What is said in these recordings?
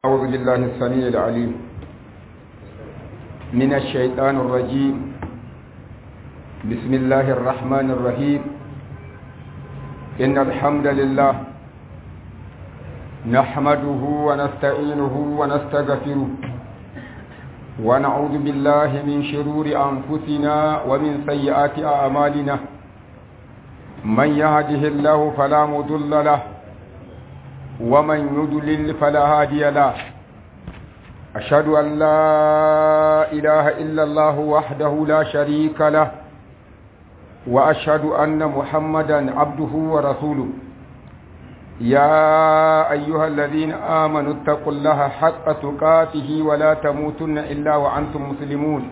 أعوذ بالله السميع العليم من الشيطان الرجيم بسم الله الرحمن الرحيم إن الحمد لله نحمده ونستعينه ونستغفره ونعوذ بالله من شرور أنفسنا ومن سيئات أعمالنا من يهده الله فلا مضل له ومن يضلل فلا هادي له أشهد أن لا إله إلا الله وحده لا شريك له وأشهد أن محمدا عبده ورسوله يا أيها الذين آمنوا اتقوا الله حق تقاته ولا تموتن إلا وأنتم مسلمون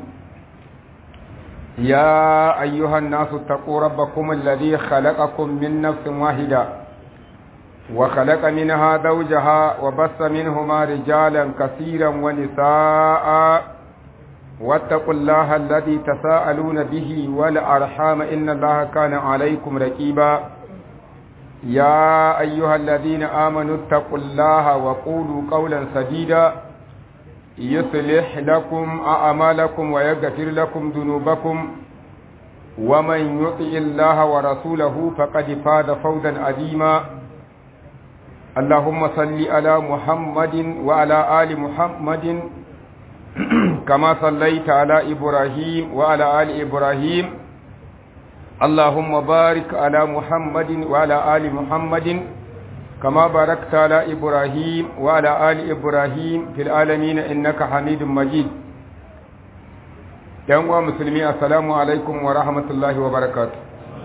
يا أيها الناس اتقوا ربكم الذي خلقكم من نفس واحدة وخلق منها زوجها وبث منهما رجالا كثيرا ونساء واتقوا الله الذي تساءلون به والأرحام إن الله كان عليكم رقيبا يا أيها الذين آمنوا اتقوا الله وقولوا قولا سديدا يصلح لكم أعمالكم ويغفر لكم ذنوبكم ومن يطع الله ورسوله فقد فاز فوزا عظيما اللهم صل على محمد وعلى آل محمد كما صليت على إبراهيم وعلى آل إبراهيم اللهم بارك على محمد وعلى آل محمد كما باركت على إبراهيم وعلى آل إبراهيم في العالمين إنك حميد مجيد يا مسلمين السلام عليكم ورحمة الله وبركاته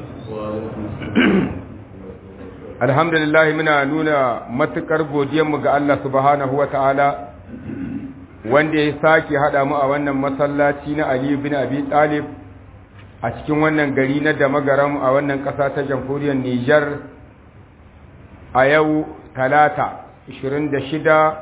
alhamdulillah muna nuna matukar godiyarmu ga Allah subhanahu wa ta'ala wanda ya sake haɗa mu a wannan masallaci na Ali bin Abi Talib a cikin wannan gari na Damagaram a wannan ƙasa ta jamhuriyar Nijar a yau talata 26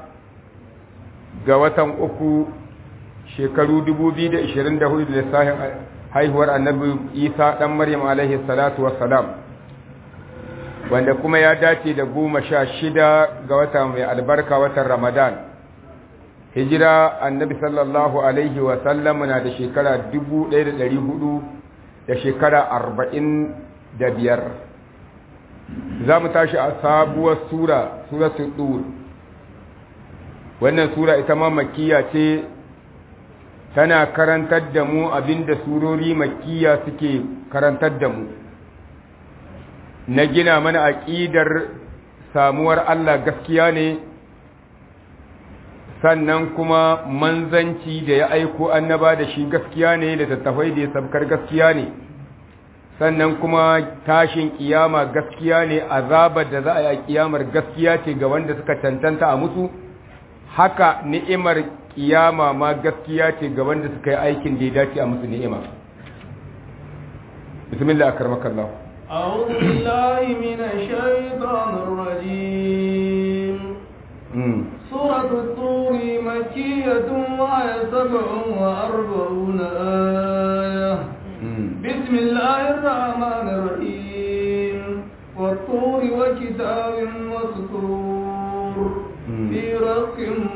ga watan uku shekaru 2024 da lissafin haihuwar annabi Isa ɗan Maryam alaihi salatu wassalam wanda kuma ya dace da goma sha shida ga wata mai albarka watan ramadan hijira annabi sallallahu alaihi wasallam na da shekara dubu ɗaya da ɗari hudu da shekara arba'in da biyar za mu tashi a sabuwar sura suratul dur wannan sura ita ma makiya ce tana karantar da mu abinda surori makiya suke karantar da mu na gina mana aƙidar samuwar Allah gaskiya ne sannan kuma manzanci da ya aiko annaba da shi gaskiya ne da tattafai da ya sabkar gaskiya ne sannan kuma tashin kiyama gaskiya ne azabar da za a yi a kiyamar gaskiya ce ga wanda suka tantanta a musu haka ni'imar kiyama ma gaskiya ce ga wanda suka yi aikin da ya dace a musu ni'ima bismillah akarmakallahu أعوذ بالله من الشيطان الرجيم سورة الطور مكية وهي سبع وأربعون آية بسم الله الرحمن الرحيم والطور وكتاب مسطور في رق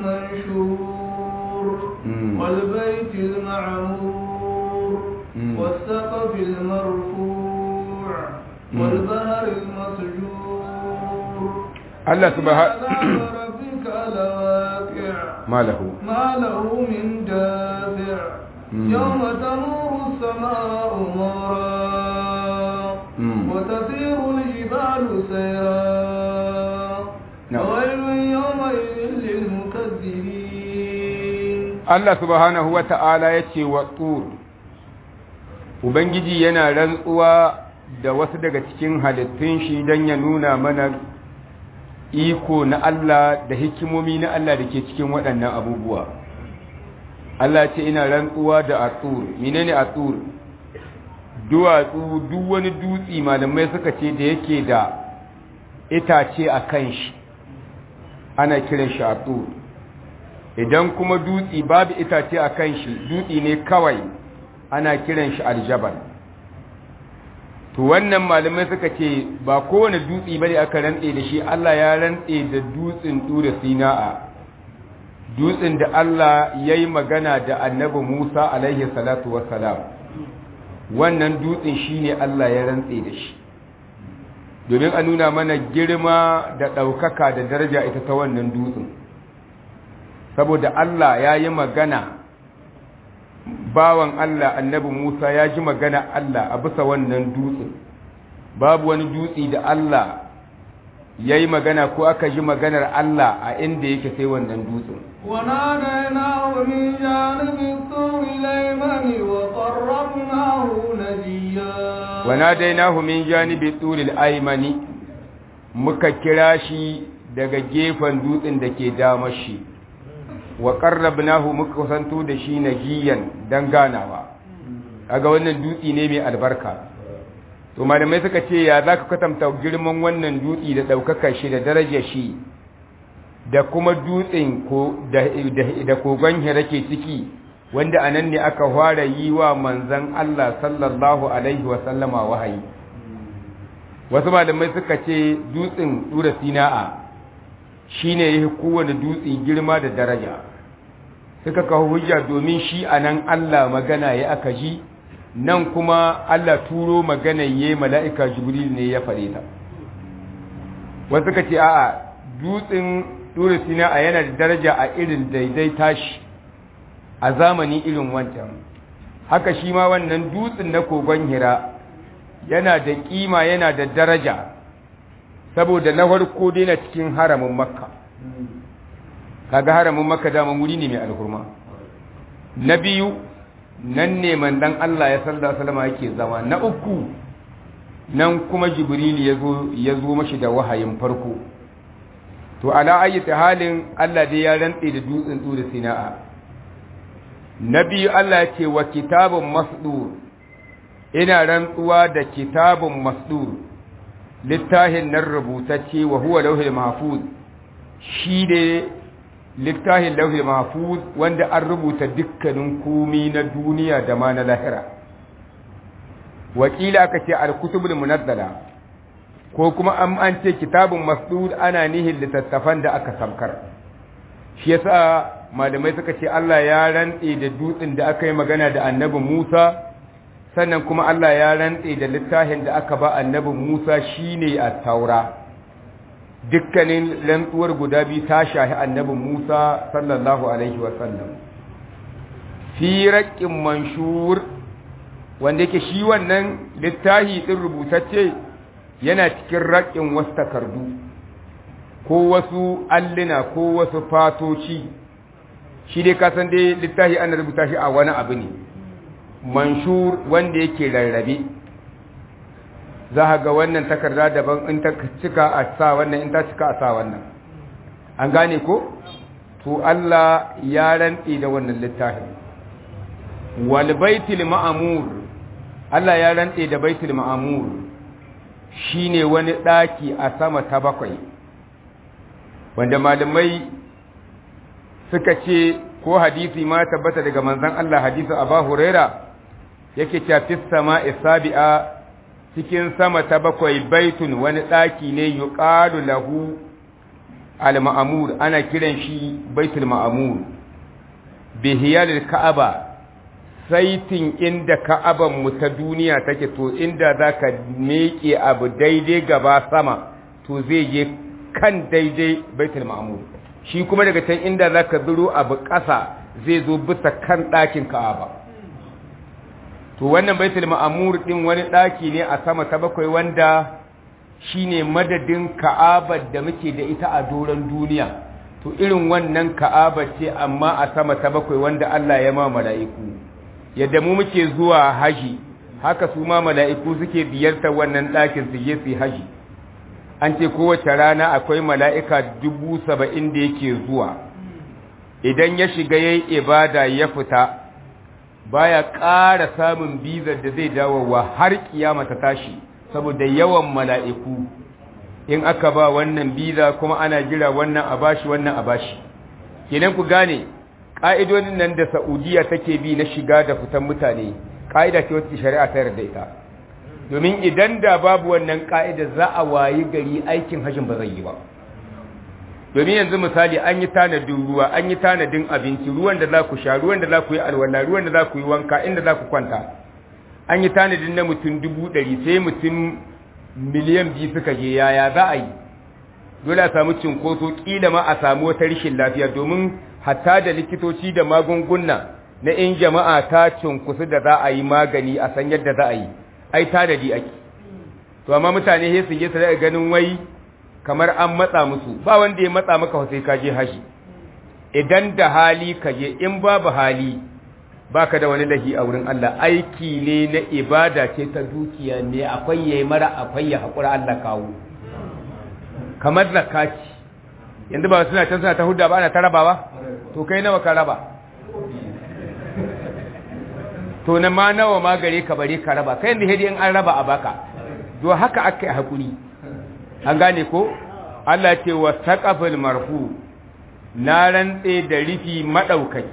منشور والبيت المعمور والسقف المرفوع والبهر المسجور الله سبحانه ربك لواقع ما له ما له من دافع يوم تمور السماء مورا وتسير الجبال سيرا وويل يومئذ للمكذبين الله سبحانه وتعالى يتي والطور Ubangiji yana rantsuwa da wasu daga cikin halittun shi don ya nuna mana iko na Allah da hikimomi na Allah da ke cikin waɗannan abubuwa. Allah ce ina rantsuwa da atsur, menene atsur? Duwatsu duk wani dutsi malamai suka ce da yake da itace a kan shi, ana kiran shi atsur. Idan kuma dutsi babu itace a kan shi, dutsi ne kawai ana kiran shi aljabal to wannan malamai suka ce ba kowane dutse bane aka rantse da shi Allah ya rantse da dutsen tura sina'a dutsen da Allah ya yi magana da annabi Musa alaihi salatu wassalam wannan dutsen shi ne Allah ya rantse da shi domin a nuna mana girma da ɗaukaka da daraja ita ta wannan dutsen saboda Allah ya yi magana bawan Allah annabi Musa ya ji magana Allah a bisa wannan dutsen babu wani dutse da Allah ya yi magana ko aka ji maganar Allah a inda yake sai wannan dutsen وناديناه من جانب الطور الأيمن وقربناه نجيا وناديناه من جانب الطور الأيمن muka kira shi daga gefen dutsen da ke damar shi wa qarrabnahu muka kusanto da shi najiyan dan ganawa kaga wannan dutsi ne mai albarka to malamai suka ce ya zaka kwatanta girman wannan dutsi da daukakar shi da darajar shi da kuma dutsen ko da da kogon hira ke ciki wanda anan ne aka fara yi wa manzon Allah sallallahu alaihi wa sallama wahayi wasu malamai suka ce dutsen tura sina'a shine yake kowane dutse girma da daraja suka kawo hujja domin shi anan Allah magana ya aka ji nan kuma Allah turo magana yayi mala'ika jibril ne ya fare ta wasu suka ce a'a dutsen tura sina'a yana da daraja a irin daidai tashi a zamani irin wancan haka shi ma wannan dutsen na kogon hira yana da kima yana da daraja saboda na farko dai na cikin haramin makka kaga haramin makka dama wuri ne mai alhurma na biyu nan ne mandan Allah ya sallallahu alaihi wasallam yake zama na uku nan kuma jibril ya zo ya zo mashi da wahayin farko to ala ayyata halin Allah dai ya rantse da dutsen tsuri sina'a na biyu Allah ya ce wa kitabun masdur ina rantsuwa da kitabun masdur littafin nan rubutacce wa huwa lauhil mahfuz shi ne littafin lauhil mahfuz wanda an rubuta dukkanin komi na duniya da ma na lahira wakila aka ce al-kutubul munazzala ko kuma an an ce kitabun masdur ana nihin littattafan da aka samkar shi yasa malamai suka ce Allah ya rantse da dutsen da aka yi magana da annabi Musa sannan kuma Allah ya rantse da littafin da aka ba annabi Musa shine at-taura dukkanin rantsuwar guda biyu ta shahi annabi Musa sallallahu alaihi wa sallam fi raqqin manshur wanda yake shi wannan littafi din rubutacce yana cikin raƙin wasu takardu ko wasu allina ko wasu fatoci shi dai kasan dai littafi ana rubuta shi a wani abu ne manshur wanda yake rarrabe za a ga wannan takarda daban in ta cika a sa wannan in ta cika a sa wannan an gane ko to Allah ya rantse da wannan littafin wal baitul ma'mur Allah ya rantse da baitul ma'mur shine wani daki a sama ta bakwai wanda malamai suka ce ko hadisi ma tabbata daga manzon Allah hadisi Abu Huraira yake cewa fis sama'i sabi'a cikin sama ta bakwai baitun wani daki ne yuqalu lahu al-ma'mur ana kiran shi baitul ma'mur bihiyal ka'aba saitin inda ka'aban mu ta duniya take to inda zaka meke abu daidai gaba sama to zai je kan daidai baitul ma'mur shi kuma daga can inda zaka zuro abu ƙasa zai zo bisa kan ɗakin ka'aba to wannan baitul ma'mur din wani ɗaki ne a sama ta bakwai wanda shine madadin ka'abar da muke da ita a doron duniya to irin wannan ka'aba ce amma a sama ta bakwai wanda Allah ya ma mala'iku yadda mu muke zuwa haji haka su ma mala'iku suke biyarta wannan ɗakin su je su haji an ce kowace rana akwai mala'ika dubu saba'in da yake zuwa idan ya shiga ya yi ibada ya fita baya ƙara samun bizar da zai dawowa har kiyama ta tashi saboda yawan mala'iku in aka ba wannan biza kuma ana jira wannan a bashi wannan a bashi kenan ku gane ƙa'idodin nan da Saudiya take bi na shiga da fitan mutane ƙa'ida ce wacce shari'a ta yarda ita domin idan da babu wannan ƙa'ida za a wayi gari aikin hajjin ba zai yi ba domin yanzu misali an yi tanadin ruwa an yi tanadin abinci ruwan da za ku sha ruwan da za ku yi alwala ruwan da za ku yi wanka inda za ku kwanta an yi tanadin na mutum dubu ɗari sai mutum miliyan biyu suka je yaya za a yi dole a samu cinkoso ƙila ma a samu wata rashin lafiya domin hatta da likitoci da magunguna na in jama'a ta cinkusu da za a yi magani a san yadda za a yi ai tanadi ake to amma mutane sai su je su daga ganin wai kamar an matsa musu ba wanda ya matsa maka sai ka je haji idan da hali ka je in babu hali baka da wani lahi a wurin Allah aiki ne na ibada ce ta dukiya ne akwai yayi mara akwai ya hakura Allah kawo kamar zakati yanzu ba suna can suna ta hudda ba ana ta rabawa to kai nawa ka raba to na ma nawa ma gare ka bare ka raba kai yanzu hedi in an raba a baka to haka aka yi hakuri an gane ko Allah ce wa saqafil marfu na rantse da rifi madaukaki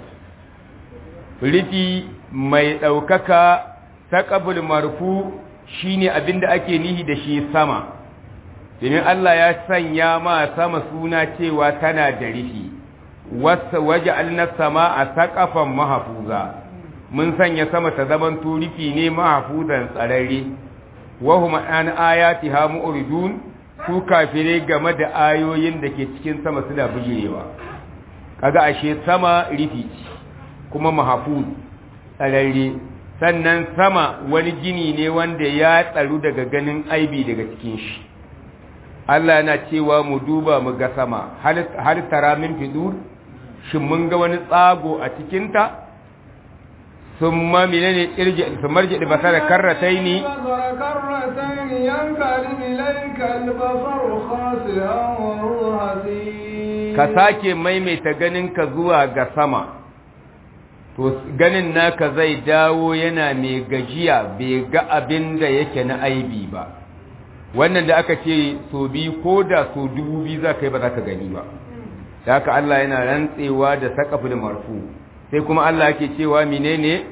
rifi mai daukaka saqafil marfu shine abinda ake nihi da shi sama domin Allah ya sanya ma sama suna cewa tana da rifi wasa waja'alna samaa saqafan mahfuza mun sanya sama ta zaman turifi ne mahfuzan tsararre wa hum an ayatiha mu'ridun su kafire game da ayoyin da ke cikin sama suna bujirewa kaga ashe sama rifi kuma mahfuz tsararre sannan sama wani gini ne wanda ya tsaru daga ganin aibi daga cikin shi Allah yana cewa mu duba mu ga sama har tara min fidur shin mun ga wani tsago a cikinta sun ma menene irji su marji da basara karratai ne ka sake maimaita ganin ka zuwa ga sama to ganin naka zai dawo yana mai gajiya bai ga abin da yake na aibi ba wannan da aka ce so biyu ko da so dubu biyu za ka yi ba za ka gani ba da haka Allah yana rantsewa da saƙafin marfu sai kuma Allah yake cewa menene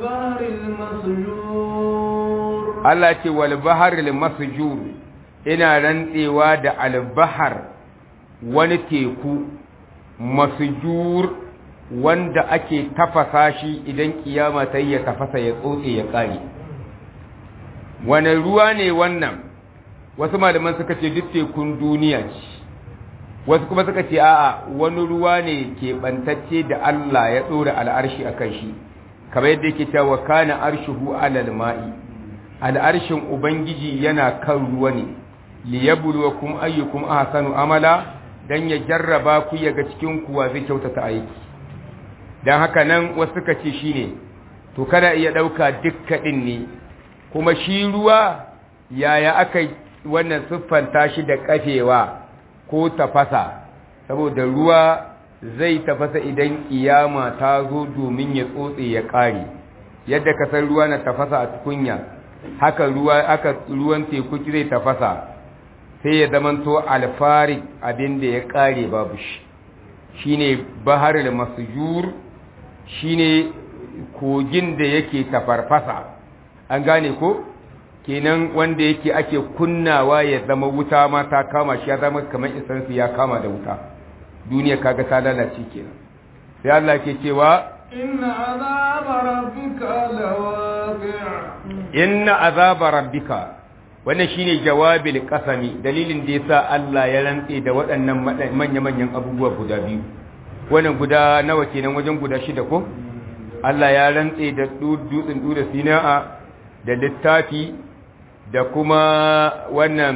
Allah ce wal baharil masjur ina rantsewa da albahar wani teku masjur wanda ake tafasa shi idan kiyama ta yi ya tafasa ya tsotse ya kare wani ruwa ne wannan wasu malaman suka ce duk tekun duniya ce wasu kuma suka ce a'a wani ruwa ne keɓantacce da Allah ya ɗora al'arshi a kan shi kamar yadda yake cewa kana arshuhu alal ma'i al'arshin ubangiji yana kan ruwa ne liyabluwakum ayyukum ahsanu amala dan ya jarraba ku ya ga cikin ku wa zai kyautata aiki dan haka nan wasu suka ce shine to kada iya dauka dukkanin ne kuma shi ruwa yaya aka wannan siffanta shi da kafewa ko tafasa saboda ruwa zai tafasa idan kiyama ta zo domin ya tsotse ya kare yadda ka san ruwa na tafasa a tukunya haka ruwa aka ruwan teku zai tafasa sai ya zamanto alfari abin da ya kare babu shi shine baharul masjur shine kogin da yake tafarfasa an gane ko kenan wanda yake ake kunnawa ya zama wuta ma ta kama shi ya zama kamar isansu ya kama da wuta duniya kaga ta lalace kenan sai Allah ke cewa inna azaba rabbika lawaqi' inna azaba rabbika wannan shine jawabil qasami dalilin da yasa Allah ya rantse da waɗannan manya-manyan abubuwa guda biyu wannan guda nawa kenan wajen guda shida ko Allah ya rantse da dutsen dura sina'a da littafi da kuma wannan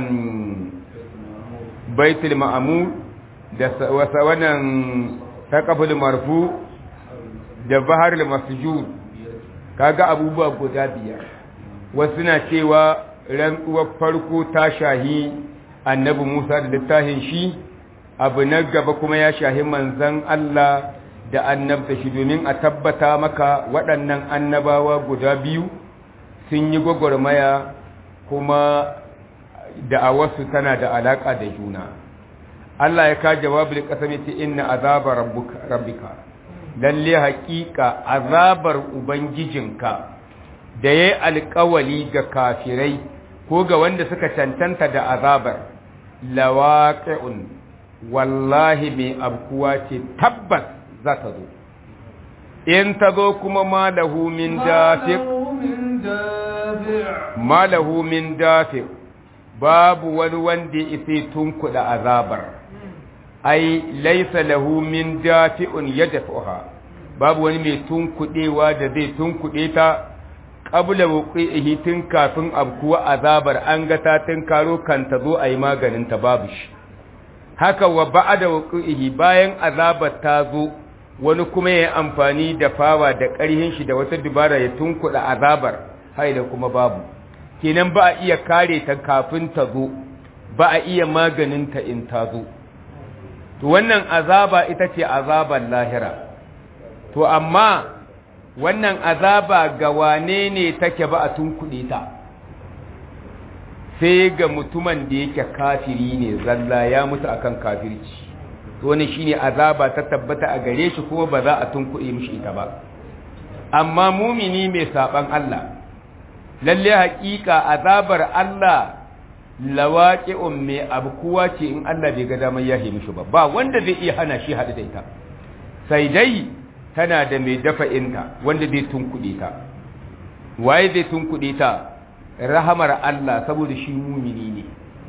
baitul ma'amur da wasa wannan taqabul marfu da baharul masjud kaga abubuwa guda biyar wasu na cewa rantsuwar farko ta shahi annabi Musa da littafin shi abu na gaba kuma ya shahi manzon Allah da annabta shi domin a tabbata maka waɗannan annabawa guda biyu sun yi gwagwarmaya kuma da'awarsu tana da alaƙa da juna Allah ya ka jawabin ƙasami ta inna azabar rabbika lalle haƙiƙa azabar ubangijinka da ya yi alƙawali ga kafirai ko ga wanda suka cancanta da azabar lawaƙi'un wallahi mai abkuwa ce tabbas za ta zo in ta zo kuma malahu min dafi malahu min dafi babu wani wanda ya isa tunkuɗa azabar ai laisa lahu min dafi'un yadfuha babu wani mai tunkuɗewa da zai tunkuɗe ta qabla wuqi'ihi tun kafin abkuwa azabar an ga ta tun karo kan ta zo ayi maganin ta babu shi haka wa ba'da wuqi'ihi bayan azabar ta zo wani kuma ya amfani da fawa da ƙarhin shi da wata dubara ya tunkuɗa azabar haida kuma babu kenan ba a iya kare ta kafin ta zo ba a iya maganin ta in ta zo to wannan azaba ita ce azaban lahira to amma wannan azaba ga wane ne take ba a tunkuɗe ta sai ga mutumin da yake kafiri ne zalla ya mutu akan kafirci to ne shine azaba ta tabbata a gare shi kuma ba za a tunkuɗe mishi ita ba amma mumini mai saban Allah lalle haƙiƙa azabar Allah lawaqi'un mai abkuwa ce in Allah bai ga damar yahe mishi ba ba wanda zai iya hana shi haɗu da ita sai dai tana da mai dafa inta wanda zai tunkuɗe ta waye zai tunkuɗe ta rahamar Allah saboda shi mumini ne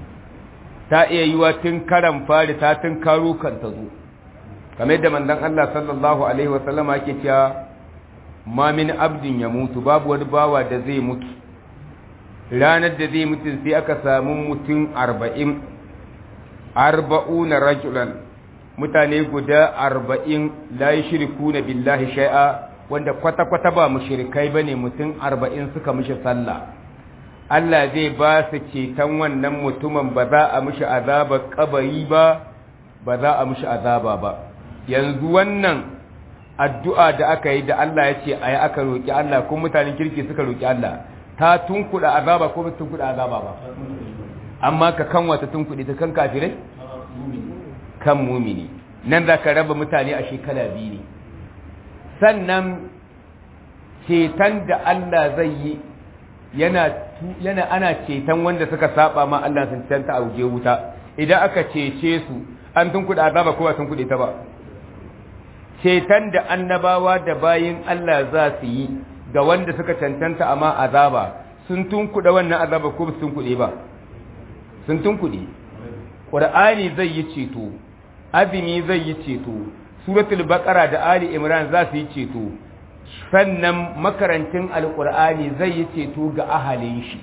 ta iya yiwa tun karan fari ta tun karo kan ta zo kamar yadda manzon Allah sallallahu alaihi wa sallama yake cewa ma min abdin ya mutu babu wani bawa da zai mutu ranar da zai mutu sai aka samu mutum arba'in arba'una rajulan mutane guda arba'in la shirku na billahi shai'a wanda kwata-kwata ba mushrikai bane mutum arba'in suka mishi sallah Allah zai ba su ceton wannan mutumin ba za a mishi azaba kabari ba ba za a mishi azaba ba yanzu wannan addu'a da aka yi da Allah ya ce a yi aka roƙi Allah ko mutanen kirki suka roƙi Allah ta tunkuɗa azaba ko ba tunkuɗa azaba ba amma ka kan wata tunkuɗe ta kan kafirai kan mumini nan za ka raba mutane a shekara biyu ne sannan ceton da Allah zai yi yana yana ana ceton wanda suka saba ma Allah sun canta a wuje wuta idan aka cece su an tunkuɗa azaba ko ba tunkuɗe ta ba ceton da annabawa da bayin Allah za su yi ga wanda suka cancanta amma azaba sun tunkuɗa wannan azaba ko sun tunkuɗe ba sun tunkuɗe ƙur'ani zai yi ceto azumi zai yi ceto suratul baqara da ali imran za su yi ceto sannan makarantin alƙur'ani zai yi ceto ga ahalin shi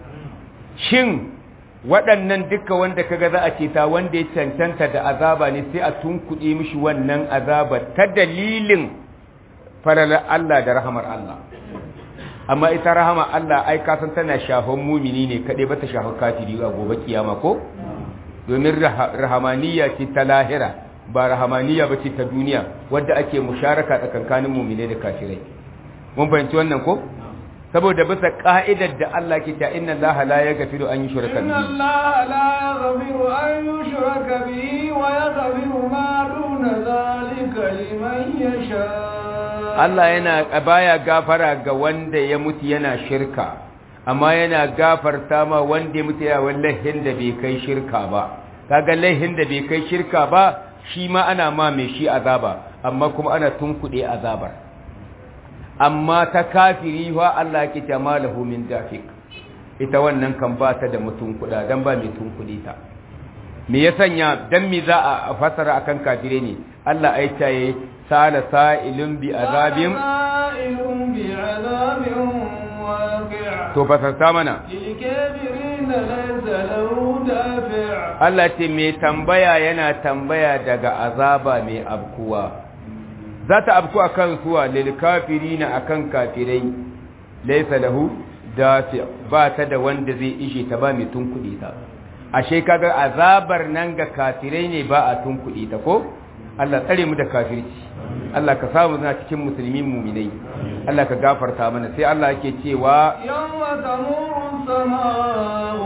shin waɗannan duka wanda kaga za a ceta wanda ya cancanta da azaba ne sai a tunkuɗe mishi wannan azaba ta dalilin faralar Allah da rahamar Allah amma ita rahama Allah ai ka san tana shafan mumini ne kaɗai ba ta shafan kafiri a gobe kiyama ko domin rahamaniya ce ta lahira ba rahamaniya ba ce ta duniya wadda ake musharaka tsakankanin mumine da kafirai mun fahimci wannan ko saboda bisa ka'idar da Allah ke ta inna Allah la yaghfiru an yushraka bihi inna Allah la yaghfiru an yushraka bihi wa yaghfiru ma duna zalika liman yasha Allah yana baya gafara ga wanda ya mutu yana shirka amma yana gafarta ma wanda ya mutu ya wallahin da bai kai shirka ba kaga laihin da bai kai shirka ba shi ma ana ma mai shi azaba amma kuma ana tunkuɗe azabar amma ta kafiri wa Allah ke ta malahu min dafik ita wannan kan ba ta da mutum kuɗa dan ba mai tunkuɗe ta me ya sanya dan me za a fasara akan kafire ne Allah ai ta yi sala sa'ilun bi azabin sa'ilun bi azabin waqi' to fasarta mana للكافرين ليس له دافع Allah ce mai tambaya yana tambaya daga azaba mai abkuwa za ta abku a kan suwa lilkafiri na a kan kafirai laisa lahu dafi ba ta da wanda zai ishe ta ba mai tunkuɗe ta ashe kaga azabar nan ga kafirai ne ba a tunkuɗe ta ko Allah tsare mu da kafirci Allah ka samu na cikin musulmi muminai Allah ka gafarta mana sai Allah yake cewa يوم تمور السماء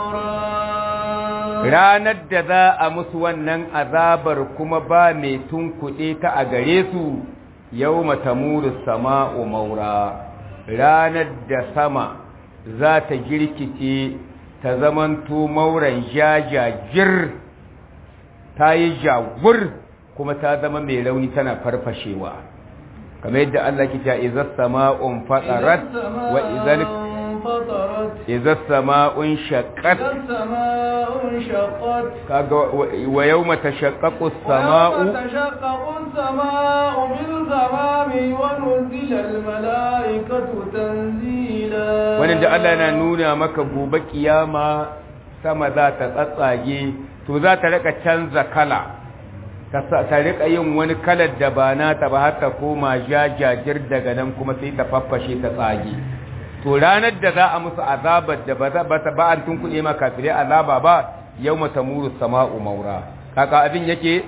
مورا ranar da za a musu wannan azabar kuma ba mai tunkuɗe ta a gare su yau matamuru sama'u maura ranar da sama za ta girkice ta zamanto mauran jajajir ta yi jawur kuma ta zama mai rauni tana farfashewa kamar yadda Allah ke cewa idza sama'un fatarat wa idza idza sama'un shaqqat kaga wa yawma tashaqqaqu as-sama'u tashaqqaqu as-sama'u bil ghamami wa nuzila al-mala'ikatu tanzila wannan da Allah yana nuna maka gobe kiyama sama za ta tsatsage to za ta rika canza kala ta rika yin wani kalar da ba nata ba har ta koma jajajir daga nan kuma sai ta faffashe ta tsage to ranar da za a musu azabar da ba ta ba an tunkuɗe ma kafirai azaba ba yau mata muru sama'u maura kaka abin yake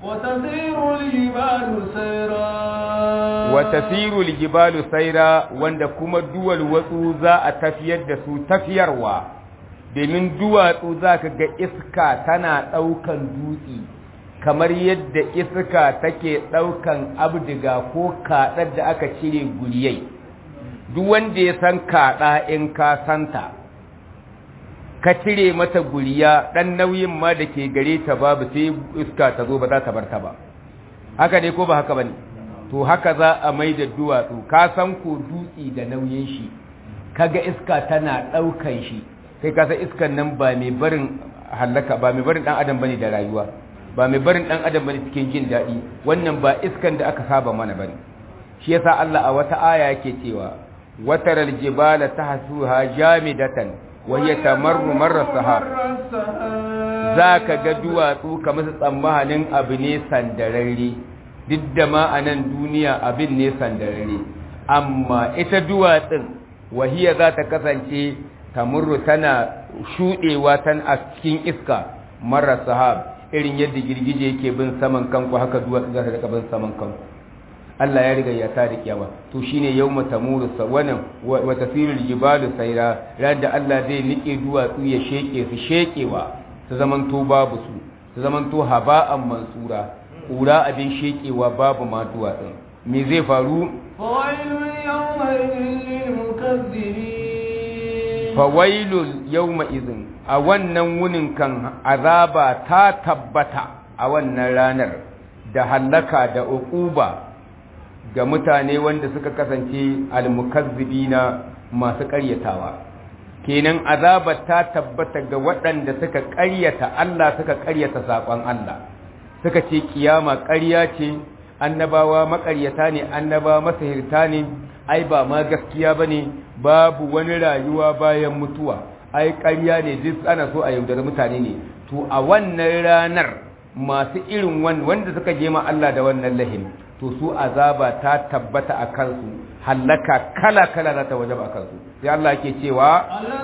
وتسير الجبال سيرا wanda kuma duwal watsu za a tafiyar da su tafiyarwa domin duwatsu za ka ga iska tana ɗaukan dutse kamar yadda iska take ɗaukan abdiga ko kaɗar da aka cire guriyai duk wanda ya san kaɗa in ka santa ka cire mata guriya ɗan nauyin ma da ke gare ta babu sai iska ta zo ba za ta bar ta ba haka ne ko ba haka ba ne to haka za a mai da duwatsu ka san ko dutse da nauyin shi kaga iska tana ɗaukan shi kai ka san iskan nan ba mai barin hallaka ba mai barin ɗan adam bane da rayuwa ba mai barin ɗan adam bane cikin jin daɗi wannan ba iskan da aka saba mana bane shi yasa Allah a wata aya yake cewa wataral jibala tahsuha jamidatan wa hiya tamarru marra sahab zaka ga duwatsu kamar su tsammanin abu ne sandararre duk da ma a nan duniya abin ne sandararre amma ita duwatsun wahiya za ta kasance tamurru tana shuɗewa tan a cikin iska mara sahab irin yadda girgije yake bin saman kanku haka duwatsu za ta bin saman kanku Allah ya riga ya ta da kiyama to shine yawma tamuru sawanan wa tasirul jibalu sayra ran da Allah zai nike duwatsu ya sheke su shekewa su zamanto babu su su zamanto haba'an mansura kura abin shekewa babu ma duwatsun me zai faru fawailul yawma izin a wannan wunin kan azaba ta tabbata a wannan ranar da hallaka da uquba ga mutane wanda suka kasance almukazzibina masu ƙaryatawa kenan azabar ta tabbata ga waɗanda suka ƙaryata Allah suka ƙaryata saƙon Allah suka ce kiyama ƙarya ce annabawa maƙaryata ne annabawa masahirta ne ai ba ma gaskiya bane babu wani rayuwa bayan mutuwa ai ƙarya ne duk ana so a yaudari mutane ne to a wannan ranar masu irin wanda suka je ma Allah da wannan lahin to su azaba ta tabbata a kansu hallaka kala kala za ta wajaba a kansu sai Allah ke cewa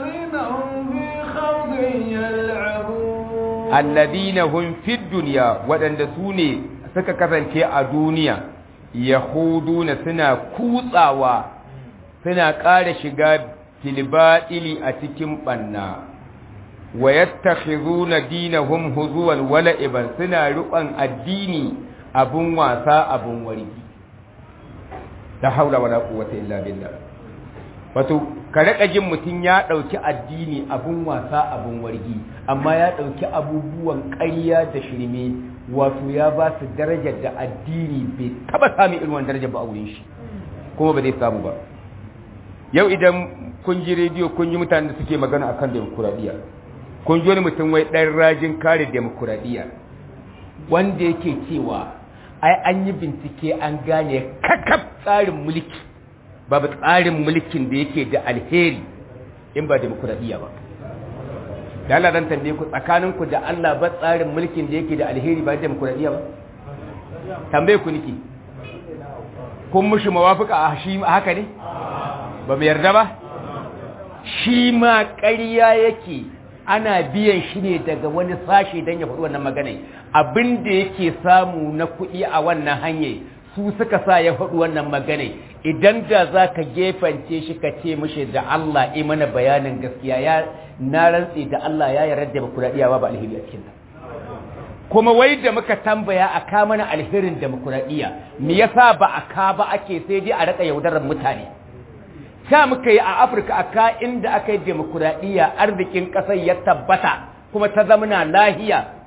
alladina hum fid dunya waɗanda su ne suka kasance a duniya yahuduna suna kutsawa suna ƙara shiga filbaɗili a cikin ɓanna wa yattakhizuna dinahum huzuwan wala'iban suna riƙon addini abun wasa abun wargi la haula wala quwwata illa billah wato ka raka jin mutun ya dauki addini abun wasa abun wargi amma ya dauki abubuwan ƙarya da shirme wato ya ba su darajar da addini bai taba samu irin wannan darajar ba a wurin shi kuma ba zai samu ba yau idan kun ji rediyo kun ji mutanen da suke magana akan demokuraɗiyya kun ji wani mutum wai ɗan rajin kare demokuraɗiyya wanda yake cewa ai an yi bincike an gane kakaf tsarin mulki babu tsarin mulkin da yake da alheri in ba demokuraɗiyya ba da Allah zan tambaye ku tsakaninku da Allah ba tsarin mulkin da yake da alheri ba demokuraɗiyya ba tambaye ku niki kun mushi mawafika a shi haka ne ba mu yarda ba shi ma ƙarya yake ana biyan shi ne daga wani sashe don ya faɗi wannan magana abin da yake samu na kuɗi a wannan hanyar su suka sa ya faɗi wannan magana idan da za ka gefance shi ka ce mishi da Allah yi mana bayanin gaskiya ya na rantse da Allah ya yarda da bakuraɗiya ba alheri a cikin kuma wai da muka tambaya a ka mana alherin demokuraɗiyya me yasa ba a ka ba ake sai dai a raka yaudarar mutane sa muka yi a afirka a ka inda aka yi demokuraɗiyya arzikin ƙasar ya tabbata kuma ta zamana lahiya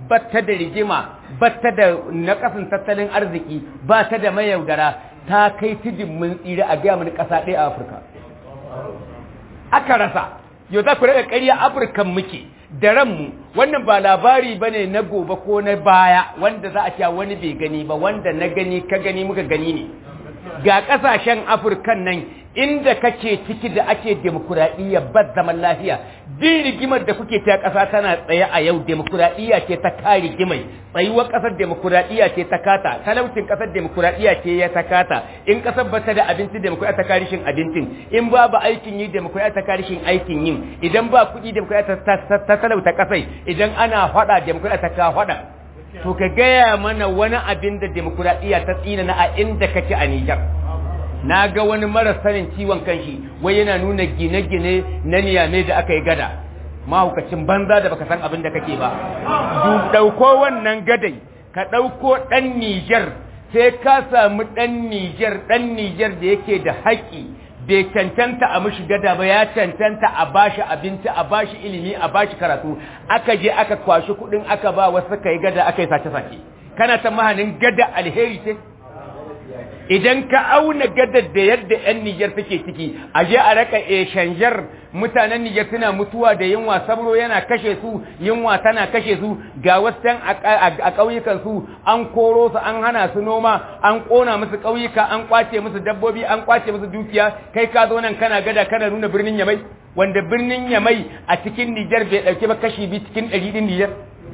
batta da rigima batta da nakasin tattalin arziki ba ta da mayaudara ta kai tudun mun tsira a gaya mani ƙasa ɗaya a afirka aka rasa yau za ku rage ƙarya afirkan muke da ranmu wannan ba labari ba ne na gobe ko na baya wanda za a cewa wani bai gani ba wanda na gani ka gani muka gani ne ga ƙasashen afirkan nan inda kake ciki da ake demokuraɗiyya ba zaman lafiya din rigimar da kuke ta ƙasa tana tsaye a yau demokuraɗiyya ce ta ka rigimai tsayuwar ƙasar demokuraɗiyya ce ta kata talaucin ƙasar demokuraɗiyya ce ya ta kata in ƙasar ba ta da abinci demokuraɗiyya ta karishin abincin in babu aikin yi demokuraɗiyya ta karishin aikin yin idan ba kuɗi demokuraɗiyya ta talauta ƙasai idan ana faɗa demokuraɗiyya ta ka faɗa to ka gaya mana wani abin da demokuraɗiyya ta tsina na a inda kake a Nijar. Na ga wani mara sanin ciwon kanshi wai yana nuna gine-gine na niyame da aka yi gada. Mahaukacin banza da baka san abin da kake ba. Ɗauko wannan gadai, ka ɗauko ɗan Nijar, sai ka samu ɗan Nijar, ɗan Nijar da yake da haƙƙi bai cancanta a mishi gada ba ya cancanta a bashi abinci a bashi ilimi a bashi karatu aka je aka kwashi kudin aka ba wasu kai gada aka yi sace-sace kana ta mahanin gada alheri ce idan ka auna gadar da yadda 'yan Nijar suke ciki a je a raka eshanjar mutanen Nijar suna mutuwa da yunwa sabro yana kashe su yunwa tana kashe su ga wasu a ƙauyukan su an koro su an hana su noma an ƙona musu ƙauyuka an ƙwace musu dabbobi an ƙwace musu dukiya kai ka zo nan kana gada kana nuna birnin Yamai wanda birnin Yamai a cikin Nijar bai ɗauke ba kashi bi cikin ɗari ɗin Nijar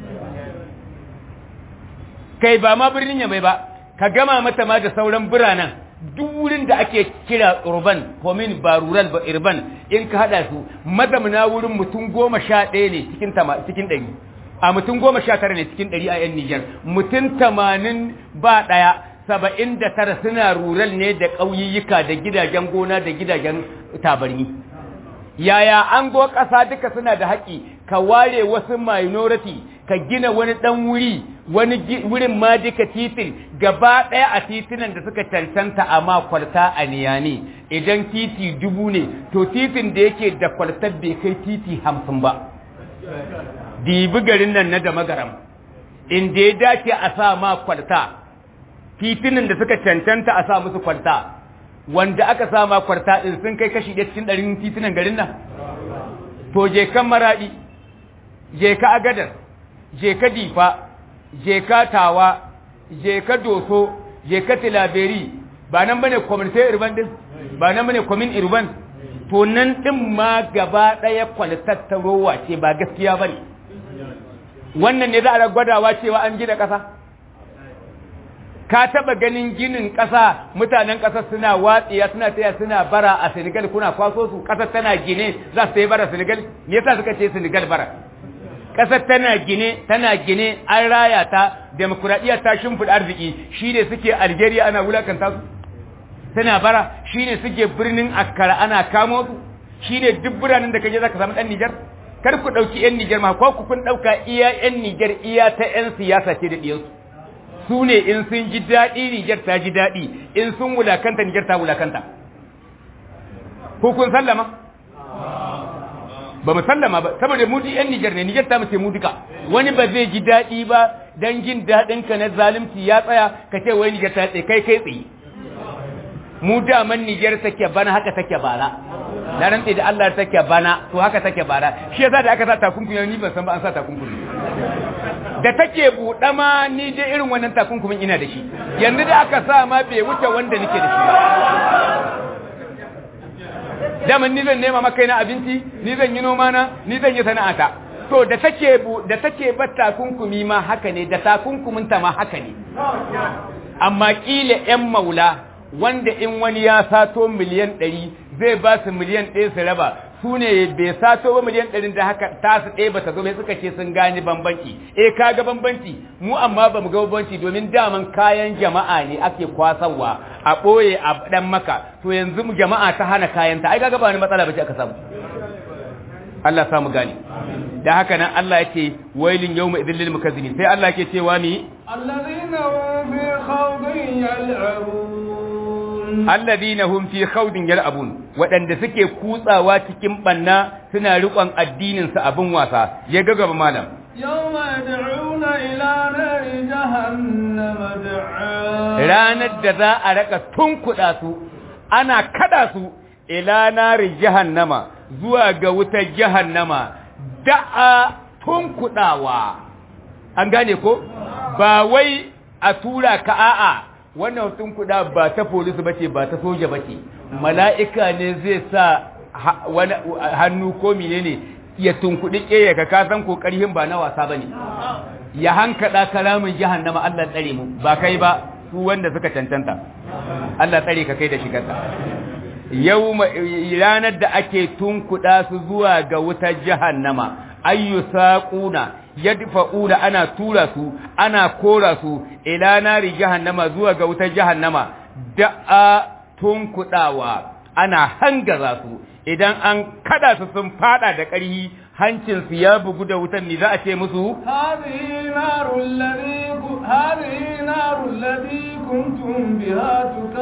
kai ba ma birnin Yamai ba ka gama mata ma da sauran biranen duk wurin da ake kira urban komin ba rural ba urban in ka hada su mazamuna wurin mutum goma sha ɗaya ne cikin cikin ɗari a mutum goma sha tara ne cikin ɗari a yan Nijar mutum tamanin ba ɗaya saba'in da tara suna rural ne da ƙauyiyyuka da gidajen gona da gidajen tabarni yaya an go ƙasa duka suna da haƙƙi ka ware wasu minority ka gina wani ɗan wuri wani wurin ma duka titin gaba ɗaya a titinan da suka cancanta a ma kwalta a niyani idan titi dubu ne to titin da yake da kwaltar bai kai titi hamsin ba dibi garin nan na da magaram inda ya dace a sa ma kwalta titinan da suka cancanta a sa musu kwalta wanda aka sa ma kwalta ɗin sun kai kashi ɗaya cikin ɗarin titinan garin nan to je kan maraɗi je ka agadar je ka difa je ka tawa je ka doso je ka tilaberi ba nan bane community urban din ba nan bane commune urban to nan din ma gaba daya kwalitattarowa ce ba gaskiya bane wannan ne za a gwadawa cewa an gina kasa ka taba ganin ginin kasa mutanen kasar suna watsiya suna taya suna bara a Senegal kuna kwaso su kasar tana gine za su yi bara Senegal me yasa suka ce Senegal bara ƙasar tana gine tana gine an raya ta demokuraɗiyya ta shimfiɗa arziki shi ne suke algeria ana wulakanta su tana bara shi ne suke birnin akkara ana kamo su shi ne duk biranen da kaje za ka samu ɗan nijar kar ku ɗauki 'yan nijar ma ko ku kun ɗauka iya 'yan nijar iya ta 'yan siyasa ce da ɗiyansu su ne in sun ji daɗi nijar ta ji daɗi in sun wulakanta nijar ta wulakanta ko kun sallama ba mu sallama ba saboda mu yan Niger ne Niger ta mace mu duka wani ba zai ji daɗi ba dan jin daɗin ka na zalunci ya tsaya ka ce wai Niger ta tsaye kai kai tsaye mu daman Niger take bana haka take bara na rantse da Allah take bana to haka take bara shi yasa da aka sa takunkumi ni ban san ba an sa takunkumi da take buɗe ma ni dai irin wannan takunkumin ina da shi yanzu da aka sa ma bai wuce wanda nake da shi ba daman ni zan nema maka na abinci ni zan yi noma na ni zan yi sana'ata to da take da take ba takunkumi ma haka ne da takunkumin ta ma haka ne amma kila yan maula wanda in wani ya sato miliyan ɗari zai ba su miliyan ɗaya su raba su ne bai sato ba miliyan ɗarin da haka ta su ɗaya ba ta zo mai suka ce sun gane bambanci eh ka ga bambanci mu amma ba mu ga bambanci domin daman kayan jama'a ne ake kwasawa a ɓoye a ɗan maka to yanzu mu jama'a ta hana kayanta ai kaga ba wani matsala ba ce aka samu Allah samu gane da haka nan Allah ya ce wailin yawma idhil lil mukazzibin sai Allah ke cewa ni alladhina hum fi khawdin yal'abun alladhina hum fi khawdin yal'abun waɗanda suke kutsawa cikin banna suna riƙon addinin su abin wasa ya ga gaba malam يوم يدعون إلى نار جهنم دعا ranar da za a raka tunkuɗa su ana kada su ila nari jahannama zuwa ga wutar jahannama da'a tunkuɗawa an gane ko ba wai a tura ka a'a wannan tunkuɗa ba ta polisi bace ba ta soja bace mala'ika ne zai sa ha- wani hannu ko menene ya tunkuɗi ƙeya ka kasan ko ƙarhin ba na wasa bane ya hankada kalamin jahannama Allah tsare mu ba kai ba su wanda suka cancanta Allah tsare ka kai da shigarta yau ranar da ake tunkuɗa su zuwa ga wutar jahannama ayyu saquna yadfa'una ana tura su ana kora su ila nari jahannama zuwa ga wutar jahannama da'a tunkuɗawa ana hangaza su idan an kada su sun fada da ƙarhi hancinsu ya bugu da wutan ne za a ce musu هذه نار الذي هذه نار الذي كنتم بها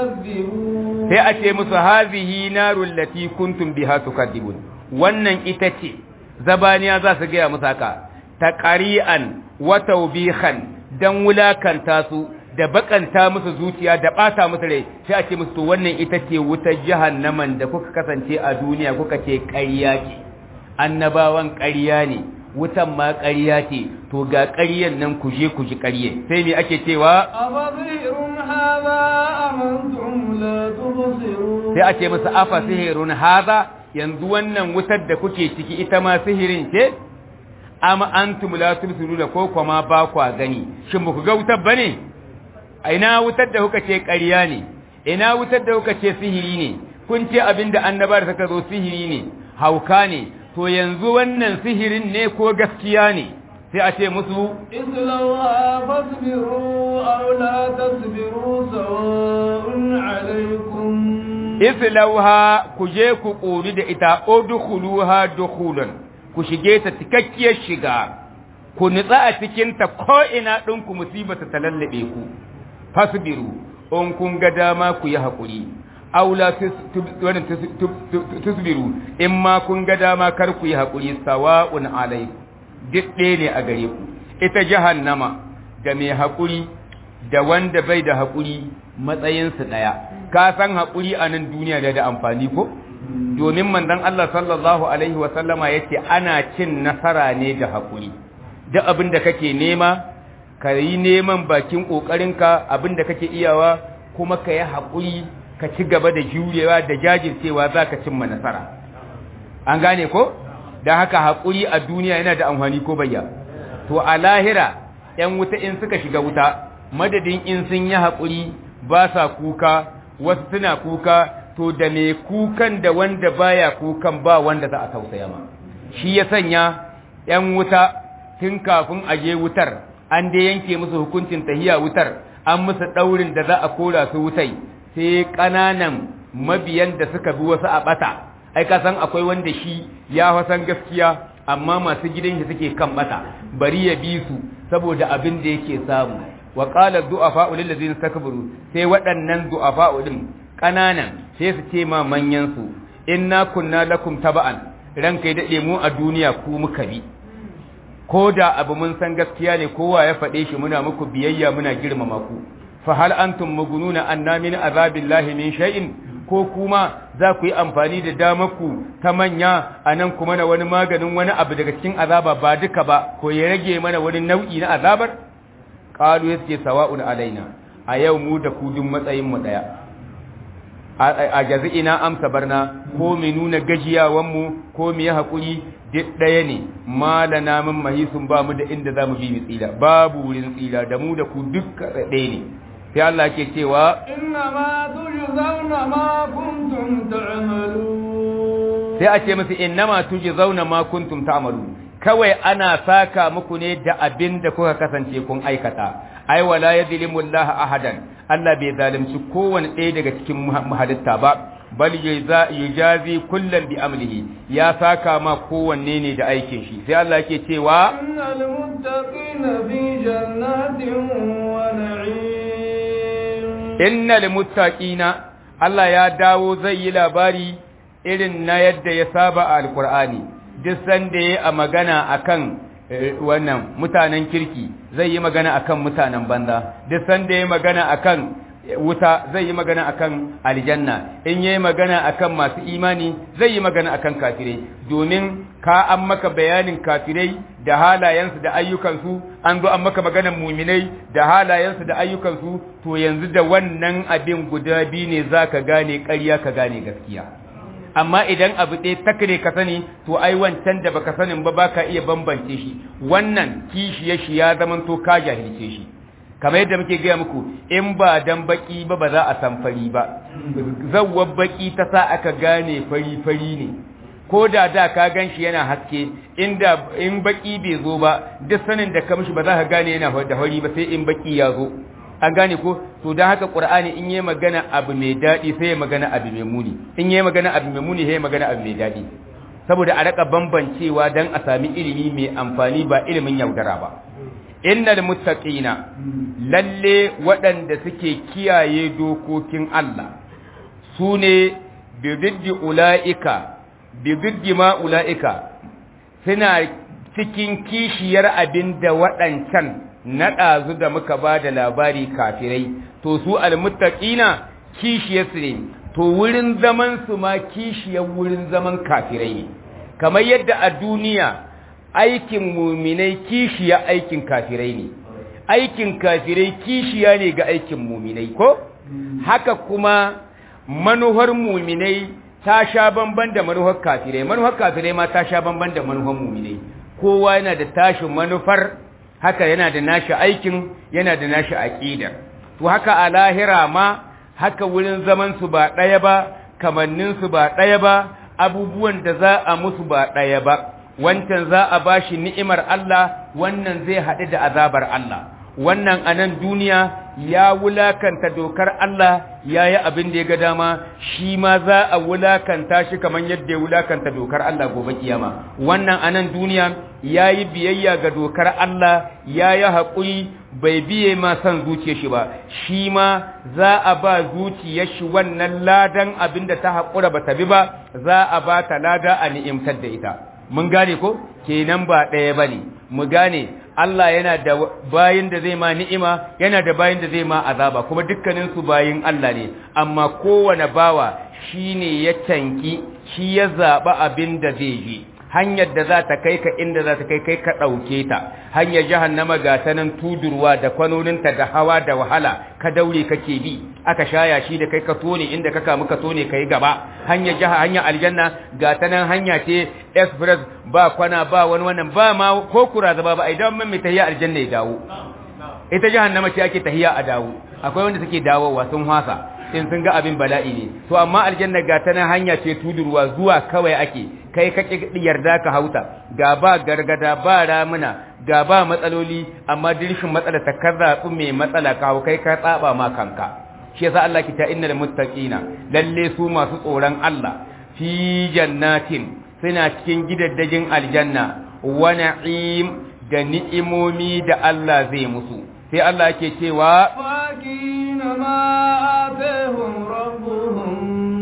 تكذبون sai a ce musu hazihi narul lati kuntum biha tukadibun wannan ita ce zabaniya za su gaya musu haka taqari'an wa tawbihan dan wulakanta su da bakanta musu zuciya da bata musu rai sai a ce musu to wannan ita ce wutar jahannaman da kuka kasance a duniya kuka ce ƙarya ce annabawan ƙarya ne wutan ma ƙarya ce to ga ƙaryan nan ku je ku ji ƙarye sai me ake cewa أفظهر هذا أم أنتم لا تبصرون sai a ce musu afa sihirun haza yanzu wannan wutar da kuke ciki ita ma sihirin ce amma antum la tubsiruna ko kuma ba kwa gani shin ba ku ga wutar bane a ina wutar da kuka ce ƙarya ne ina wutar da kuka ce sihiri ne kun ce abinda annabar suka zo sihiri ne hauka ne to yanzu wannan sihirin ne ko gaskiya ne sai a ce musu اصلوها فاصبروا أو لا تصبروا سواء عليكم islauha ku je ku ƙori da ita udkhuluha dukhulan ku shige ta cikakkiyar shiga ku nutsa a cikin ta ko ina ɗin ku musibata ta lallabe ku fasbiru in kun ga dama ku yi haƙuri aula tusbiru in ma kun ga dama kar ku yi haƙuri sawa'un alaikum duk ɗaya ne a gare ku ita jahannama da mai haƙuri da wanda bai da haƙuri matsayinsu ɗaya ka san haƙuri a nan duniya da da amfani ko domin manzon Allah sallallahu alaihi wa sallama yace ana cin nasara ne da haƙuri duk abin da kake nema ka yi neman bakin ƙoƙarinka abin da kake iyawa kuma ka yi haƙuri ka ci gaba da jurewa da jajircewa za ka cimma nasara an gane ko da haka haƙuri a duniya yana da amfani ko bayya to a lahira ‘yan wuta in suka shiga wuta madadin in sun yi haƙuri ba sa kuka wasu suna kuka to da mai kukan da wanda baya kukan ba wanda za a tausaya ma shi ya sanya ‘yan wuta tun kafin a je wutar an dai yanke musu hukuncin tahiya wutar an musu ɗaurin da za a kora su wutai sai ƙananan mabiyan da suka bi wasu a ɓata ai ka san akwai wanda shi ya fasan gaskiya amma masu gidan shi suke kan ɓata bari ya bi su saboda abin da yake samu wa qala du'afa'u lil ladzina takbaru sai waɗannan du'afa'u din ƙananan sai su ce ma manyan su inna kunna lakum taba'an ranka ya dade mu a duniya ku muka bi ko da abu mun san gaskiya ne kowa ya faɗe shi muna muku biyayya muna girmama ku fa hal antum mugununa anna min azabillahi min shay'in ko kuma za ku yi amfani da damarku ta manya a nan kuma na wani maganin wani abu daga cikin azaba ba duka ba ko ya rage mana wani nau'i na azabar qalu yace sawa'un alaina a yau mu da ku duk matsayin mu daya a jazi'ina amsa barna ko mu nuna gajiyawan mu ko mu yi hakuri duk ɗaya ne malana min mahisun ba mu da inda za mu bi mu tsira babu wurin tsira da mu da ku duk ɗaya ne sai Allah ke cewa إنما تجزون ما كنتم تعملون sai a ce musu innama tujzauna ma kuntum ta'malu kawai ana saka muku ne da abin da kuka kasance kun aikata ai wala yadhlimu Allah ahadan Allah bai zalunci kowane ɗaya daga cikin halitta ba bal yujazi kullan bi amlihi ya saka ma kowanne ne da aikin shi sai Allah yake cewa إن المتقين في جنات ونعيم innal muttaqina Allah ya dawo zai yi labari irin na yadda ya saba a alkur'ani duk sanda ya a magana akan wannan mutanen kirki zai yi magana akan mutanen banza duk sanda ya magana akan wuta zai yi magana akan aljanna in yayi magana akan masu imani zai yi magana akan kafirai domin ka an maka bayanin kafirai da halayensu da ayyukansu an zo an maka maganar muminai da halayensu da ayyukansu to yanzu da wannan abin guda biyu ne zaka gane ƙarya ka gane gaskiya amma idan abu ɗaya takare ka sani to ai wancan da baka sanin ba baka iya bambance shi wannan kishiye shi ya zamanto ka jahilce shi kamar yadda muke gaya muku in ba dan baki ba ba za a san fari ba zawwar baki ta sa aka gane fari fari ne ko da da ka gan shi yana haske inda in baki bai zo ba duk sanin da ka mishi ba za ka gane yana da fari ba sai in baki ya zo an gane ko to dan haka qur'ani in yayi magana abu mai dadi sai ya magana abu mai muni in yayi magana abu mai muni sai ya magana abu mai dadi saboda a raka bambancewa dan a sami ilimi mai amfani ba ilimin yaudara ba innal muttaqina lalle waɗanda suke kiyaye dokokin Allah su ne bididdi ula'ika bididdi ma ula'ika suna cikin kishiyar abin da waɗancan na ɗazu da muka ba da labari kafirai to su almuttaqina kishiyarsu ne to wurin zaman su ma kishiyar wurin zaman kafirai ne kamar yadda a duniya aikin muminai kishiya aikin kafirai ne aikin kafirai kishiya ne ga aikin muminai ko haka kuma manuhar muminai ta sha bamban da manuhar kafirai manuhar kafirai ma ta sha bamban da manuhar muminai kowa yana da tashin manufar haka yana da nashi aikin yana da nashi aqidar to haka a lahira ma haka wurin zaman su ba daya ba kamannin su ba daya ba abubuwan da za a musu ba daya ba wancan za a bashi ni'imar Allah wannan zai haɗu da azabar Allah wannan a nan duniya ya wulakanta dokar Allah ya yi abin da ya ga dama shi ma za a wulakanta shi kamar yadda ya wulakanta dokar Allah gobe kiyama wannan a nan duniya ya yi biyayya ga dokar Allah ya yi haƙuri bai biye ma son zuciyar shi ba shi ma za a ba zuciyar shi wannan ladan abin da ta haƙura ba ta bi ba za a ba ta lada a ni'imtar da ita mun gane ko kenan ba ɗaya ba ne mu gane Allah yana da bayin da zai ma ni'ima yana da bayin da zai ma azaba kuma dukkanin su bayin Allah ne amma kowane bawa shine ya tanki shi ya zaba abin da zai yi hanyar da za ta kai ka inda za ta kai kai ka ɗauke ta hanyar jahannama ga ta nan tudurwa da kwanoninta da hawa da wahala ka daure kake bi aka shaya shi da kai ka tone inda ka kamu ka tone ka yi gaba hanyar jaha hanyar aljanna ga ta nan hanya ce express ba kwana ba wani wannan ba ma ko kura zaba ba idan mun mai tahiya aljanna ya dawo ita jahannama ce ake tahiya a dawo akwai wanda suke dawowa sun hasa in sun ga abin bala'i ne to amma aljanna ga ta nan hanya ce tudurwa zuwa kawai ake kai ka yarda ka hauta ga ba gargada ba ramuna ga ba matsaloli amma dirshin matsala ta karzaɓi mai matsala ka hau kai ka tsaba ma kanka shi yasa Allah ki ta innal muttaqina lalle su masu tsoron Allah fi jannatin suna cikin gidaddajin aljanna wa na'im da ni'imomi da Allah zai musu sai Allah yake cewa fakina ma atahum rabbuhum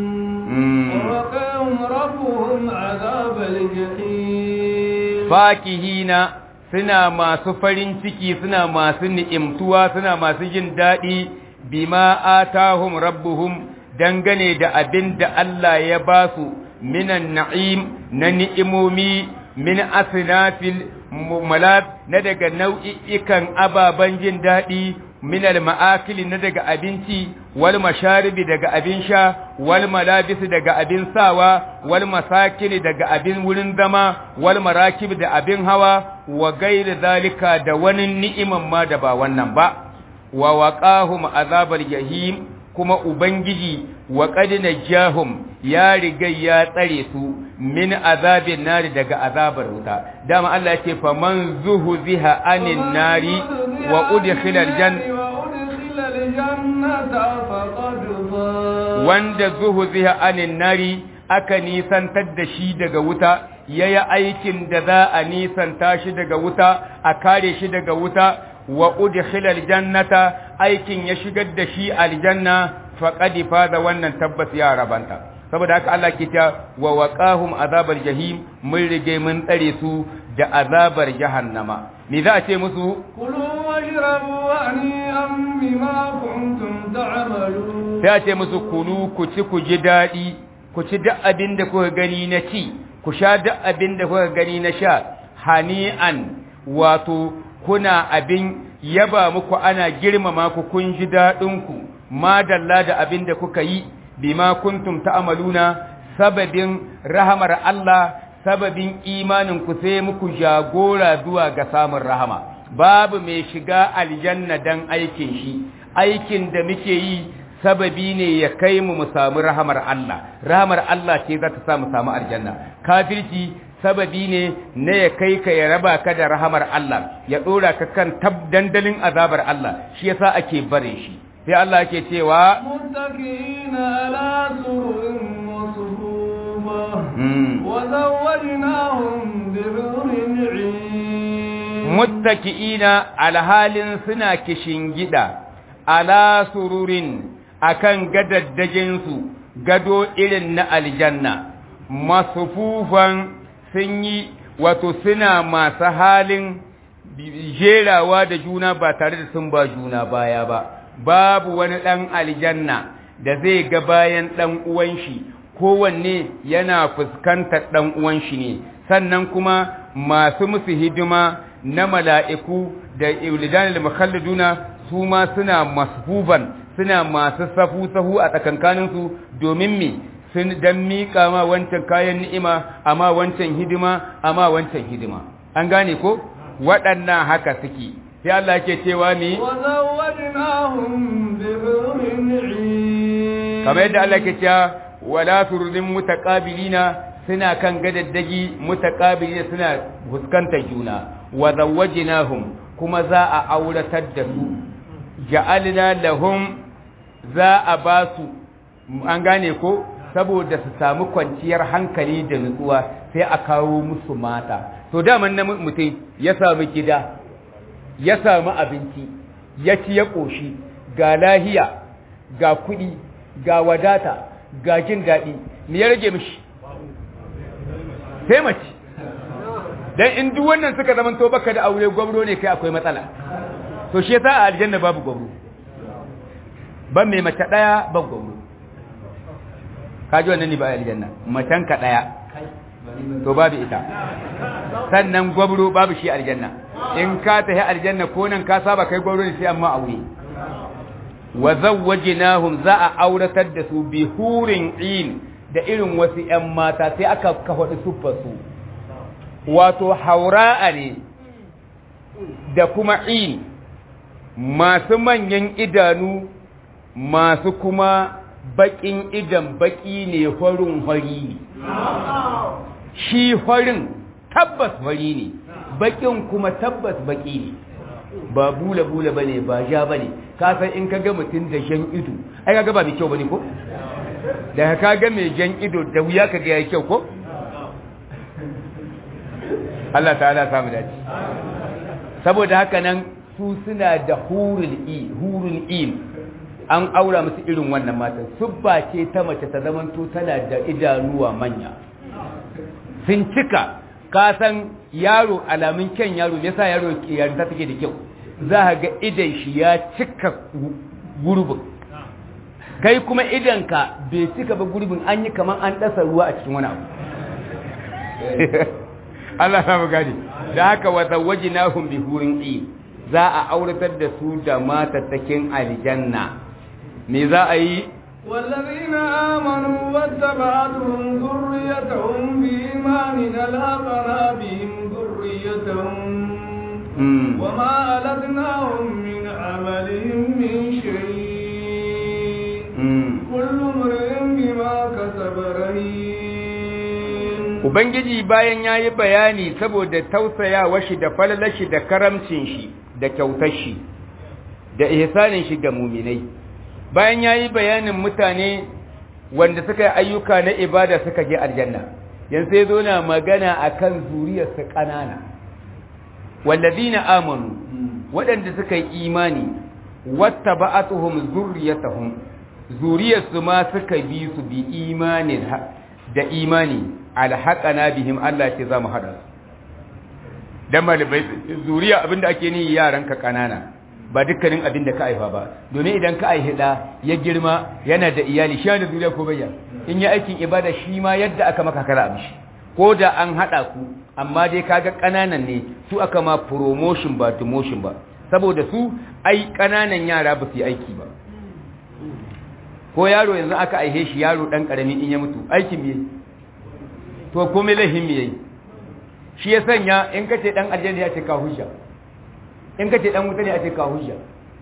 ووقاهم ربهم عذاب الجحيم fakihina suna masu farin ciki suna masu ni'imtuwa suna masu jin daɗi bima atahum rabbuhum dangane da abin da Allah ya ba su minan na'im na ni'imomi min asnafil malab na daga nau'i'ikan ababen jin daɗi min al-ma'akili na daga abinci wal masharibi daga abin sha wal malabisi daga abin sawa wal masakini daga abin wurin zama wal marakib da abin hawa wa gairi zalika da wani ni'iman ma da ba wannan ba wa waqahum azabal jahim kuma ubangiji wa qad najahum ya riga ya tsare su min azabin nari daga azabar wuta dama Allah yake faman zuhziha anin nari wa udkhila aljanna wanda zuhziha anin nari aka nisantar da shi daga wuta yayi aikin da za a nisanta shi daga wuta a kare shi daga wuta wa udkhila aljannata aikin ya shigar da shi aljanna faqad faza wannan tabbas ya rabanta saboda haka Allah ke ta wa waqahum azabar jahim mun rige mun tsare su da azabar jahannama me za a ce musu كلوا واشربوا هنيئا بما كنتم تعملون sai a ce musu kulu ku ci ku ji daɗi ku ci duk abin da kuka gani na ci ku sha duk abin da kuka gani na sha hani'an wato kuna abin yaba muku ana girmama ku kun ji daɗinku madalla da abin da kuka yi bima kuntum ta'maluna sababin rahamar Allah sababin imanin ku sai muku jagora zuwa ga samun rahama babu mai shiga aljanna dan aikin shi aikin da muke yi sababi ne ya kai mu mu samu rahamar Allah rahamar Allah ce za ta sa mu samu aljanna kafirci sababi ne na ya kai ka ya raba ka da rahamar Allah ya dora ka kan tab dandalin azabar Allah shi yasa ake bare shi sai Allah yake cewa متكئين على سرر مصفوفة mm, وزوجناهم بحور عين muttaki'ina alhalin suna kishingida ala sururin akan gadaddajinsu gado irin na aljanna masufufan sun yi wato suna masu halin jerawa da juna ba tare da sun ba juna baya ba babu wani ɗan aljanna da zai ga bayan ɗan uwan shi kowanne yana fuskantar ɗan uwan shi ne sannan kuma masu musu hidima na mala'iku da iulidanil mukhalliduna su ma suna masfufan suna masu safu-safu a tsakankaninsu domin mi sun dan miƙa ma wancan kayan ni'ima amma wancan hidima amma wancan hidima an gane ko waɗannan haka suke sai Allah ke cewa mi وزوجناهم بحور عين kamar yadda Allah ke cewa wala turudin mutaqabilina suna kan gadaddagi mutaqabilina suna fuskantar juna wa zawwajnahum kuma za a auratar da su ja'alna lahum za a ba su an gane ko saboda su samu kwanciyar hankali da nutsuwa sai a kawo musu mata to daman na mutum ya samu gida ya samu abinci ya ci ya ƙoshi ga lahiya ga kuɗi ga wadata ga jin daɗi me ya rage mishi sai mace dan in duk wannan suka zama to baka da aure gwamro ne kai akwai matsala to shi yasa a aljanna babu gwamro ban mai mace daya ban gwamro kaji wannan ne ba a aljanna macen ka daya to babu ita sannan gwamro babu shi aljanna in ka tafi aljanna ko nan ka saba kai gwamro ne sai amma aure wa zawwajnahum za a auratar da su bi hurin in da irin wasu ƴan mata sai aka kafa siffar su wato haura'a ne da kuma in masu manyan idanu masu kuma baƙin idan baƙi ne farin fari ne shi farin tabbas fari ne baƙin kuma tabbas baƙi ne ba bula-bula ba ne ba ja ba ne kasan in ka ga mutum da jan ido ai ka ga ba mai kyau ba ne ko? da ka ga mai jan ido da wuya ka ga ya kyau ko? Allah ta'ala samu dace saboda haka nan su suna da hurul i hurul in an aura musu irin wannan matan subba ce ta mace ta zamanto tana da idanuwa manya sun cika ka san yaro alamun kyan yaro me yasa yaro yarinta take da kyau za ka ga idan shi ya cika gurbin kai kuma idanka bai cika ba gurbin an yi kamar an dasa ruwa a cikin wani abu Allah ya gani da haka wa zawwajnahum bi hurin in za a auratar da su da matattakin aljanna me za a yi والذين آمنوا واتبعتهم ذريتهم بإيمان ألحقنا بهم ذريتهم وما ألتناهم من عملهم من شيء كل امرئ بما كسب رهين Ubangiji bayan ya yi bayani saboda tausayawa shi da falalashi da karamcin shi da kyautar shi da ihsanin shi ga muminai bayan ya yi bayanin mutane wanda suka yi ayyuka na ibada suka je aljanna yanzu sai zo na magana akan zuriyarsa ƙanana wallazina amanu waɗanda suka yi imani wattaba'atuhum zurriyatuhum zuriyarsu ma suka bi su bi imanin da imani alhaqana bihim Allah ce za mu hada su dan malibai zuriya abinda ake ni yaran ka kanana ba dukkanin abin da ka aifa ba domin idan ka aihi da ya girma yana da iyali shi da zuriya ko bayya in ya aikin ibada shi ma yadda aka maka kara amshi ko da an hada ku amma dai kaga kananan ne su aka ma promotion ba demotion ba saboda su ai kananan yara ba su yi aiki ba ko yaro yanzu aka aihe shi yaro dan karami in ya mutu aikin me to komai lahin me yayi shi ya sanya in kace dan aljanna ya ce ka hujja in kace dan wuta ne ya ce ka hujja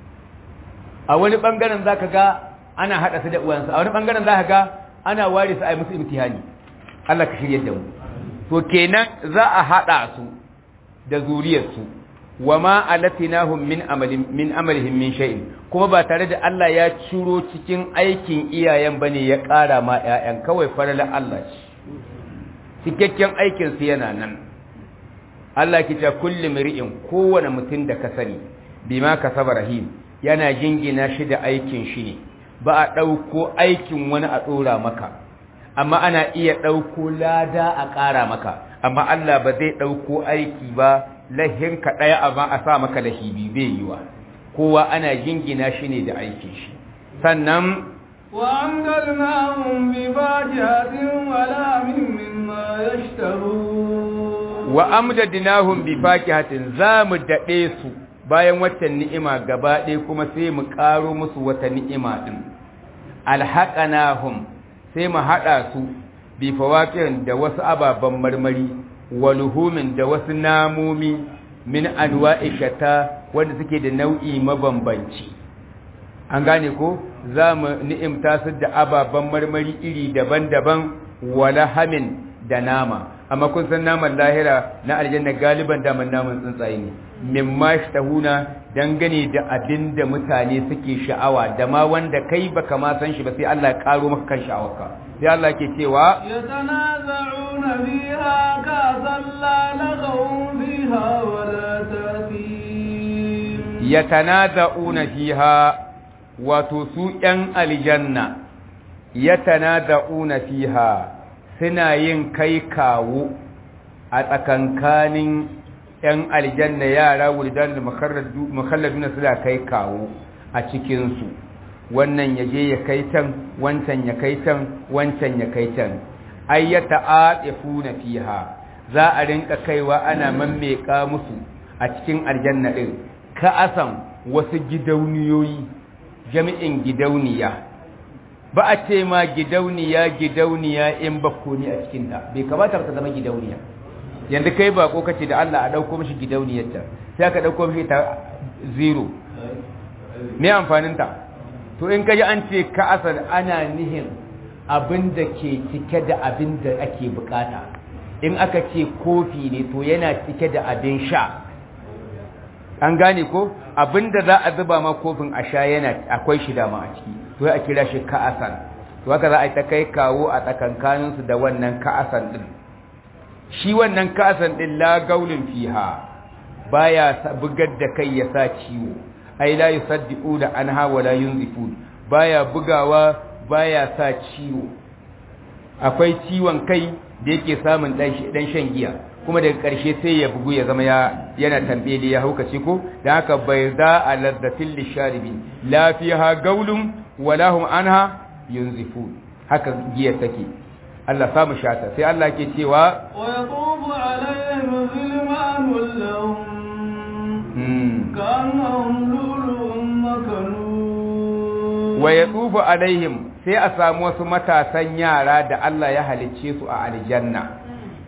a wani bangaren zaka ga ana hada su da uwansa a wani bangaren zaka ga ana ware su a yi musu imtihani Allah ka shirye da mu to kenan za a hada su da zuriyarsu wa ma alatinahum min amalin min amalihim min shay'in kuma ba tare da Allah ya ciro cikin aikin iyayen bane ya ƙara ma ƴaƴan kawai farala Allah ce cikakken aikin su yana nan Allah ki ta kulli mri'in kowane mutum da ka sani bima kasaba rahim yana jingina shi da aikin shi ne ba a ɗauko aikin wani a ɗora maka amma ana iya ɗauko lada a ƙara maka amma Allah ba zai ɗauko aiki ba lahinka ɗaya amma a sa maka lahibi bai yi wa kowa ana jingina shi ne da aikin shi sannan وأمددناهم بفاكهة ولحم مما يشتهون وأمددناهم بفاكهة زام دقيسو bayan watan ni'ima gaba ɗaya kuma sai mu ƙaro musu wata ni'ima ɗin alhaƙanahum sai mu haɗa su bi fawakirin da wasu ababen marmari waluhumin da wasu namomi min anwa'i shata wanda suke da nau'i mabambanci an gane ko za mu ni'imta su da ababen marmari iri daban-daban wala hamin da nama amma kun san naman lahira na aljanna galiban daman naman tsuntsaye ne mimma shtahuna dangane da abin da mutane suke sha'awa da ma wanda kai baka ma san shi ba sai Allah ya karo maka kan sha'awarka sai Allah ke cewa yatanaza'una fiha ka'san la laghawun fiha wala ta'thim yatanaza'una fiha wato su ‘yan aljanna ya tanaza'una fiha suna yin kai kawo a tsakankanin ‘yan aljanna yara wuldan da makalladuna suna kai kawo a cikinsu wannan ya je ya kai can wancan ya kai can wancan ya kai can ai ya ta'aɗefu na fiha za a rinka kaiwa ana mammeka musu a cikin aljanna ɗin ka'asan wasu gidauniyoyi jami'in gidauniya ba a ce ma gidauniya gidauniya in bakko ni a cikinta bai kamata ka zama gidauniya yanzu kai ba ko kace da Allah a dauko mishi gidauniyarta sai aka dauko mishi ta zero me amfanin ta to in kaji an ce ka asal ana nihin abin da ke cike da abin da ake bukata in aka ce kofi ne to yana cike da abin sha an gane ko abinda za a zuba ma kofin a sha yana akwai shi dama a ciki to ya kira shi ka'asan to haka za a yi ta kai kawo a tsakankanin su da wannan ka'asan din shi wannan ka'asan din la gaulin fiha baya bugar da kai ya sa ciwo ai la yusaddiqu da anha wala yunzifun baya bugawa baya sa ciwo akwai ciwon kai da yake samun dan shan giya kuma daga ƙarshe sai ya bugu ya zama yana tambele ya haukace ko da haka bai za a laddatin lisharibi la fiha gaulun wala hum anha yunzifu haka giya take Allah samu shata sai Allah ke cewa wa yaqubu alaihim zilmanun lahum ka'annahum lulu'un makanun wa yatufu alaihim sai a samu wasu matasan yara da Allah ya halicce su a aljanna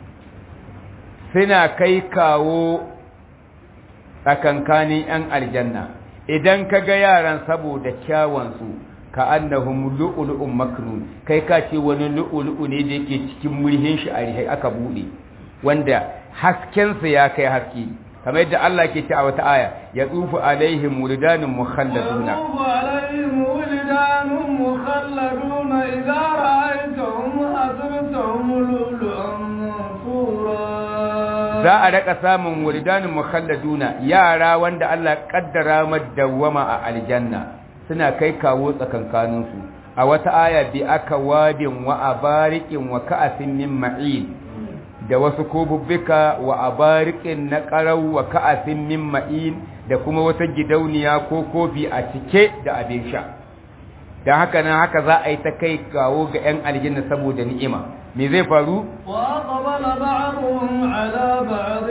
suna kai kawo tsakankanin 'yan aljanna idan ka ga yaran saboda kyawansu ka annahum lu'ulu'un maknun kai ka ce wani lu'ulu'u ne da yake cikin murhin shi a rihai aka bude wanda haskensa ya kai haske kamar yadda Allah ke ce a wata aya ya tsufu alaihim wuldanun mukhalladuna يطوف عليهم ولدان مخلدون إذا رأيتهم حسبتهم لؤلؤا منثورا za a raka samun wuldanun mukhalladuna yara wanda Allah kaddara madawwama a aljanna suna kai kawo tsakankaninsu a wata aya bi aka wadin wa abarikin wa ka'asin min ma'in da wasu kobubbika wa abarikin na qarau wa ka'asin min ma'in da kuma wata gidauniya ko kofi a cike da abin sha dan haka nan haka za a yi ta kai kawo ga 'yan aljanna saboda ni'ima me zai faru وأقبل بعضهم على بعض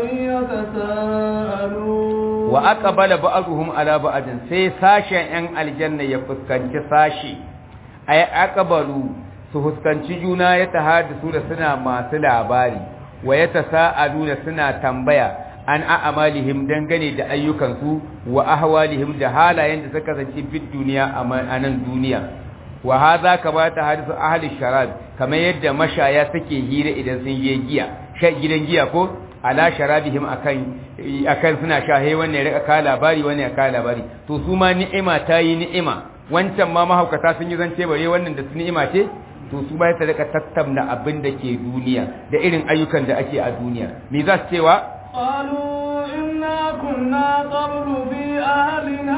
يتساءلون wa aqbala ba'dhum ala ba'din sai sashen 'yan aljanna ya fuskanci sashi ay aqbalu su fuskanci juna ya tahaddasu da suna masu labari wa yatasaaluna suna tambaya an a'amalihim dangane da ayyukansu wa ahwalihim da halayen da suka kasance bid duniya a nan duniya wa hadha kama tahaddasu ahli sharab kamar yadda mashaya suke hira idan sun je giya sha gidan giya ko ala sharabihim akan akan suna shahe wannan ya rika ka labari wannan ya ka labari to su ma ni'ima ta yi ni'ima wancan ma mahaukata sun yi zance bare wannan da su ni'ima ce to su ma ya rika tattauna abin da ke duniya da irin ayyukan da ake a duniya me za su cewa قالوا إنا كنا قبل في أهلنا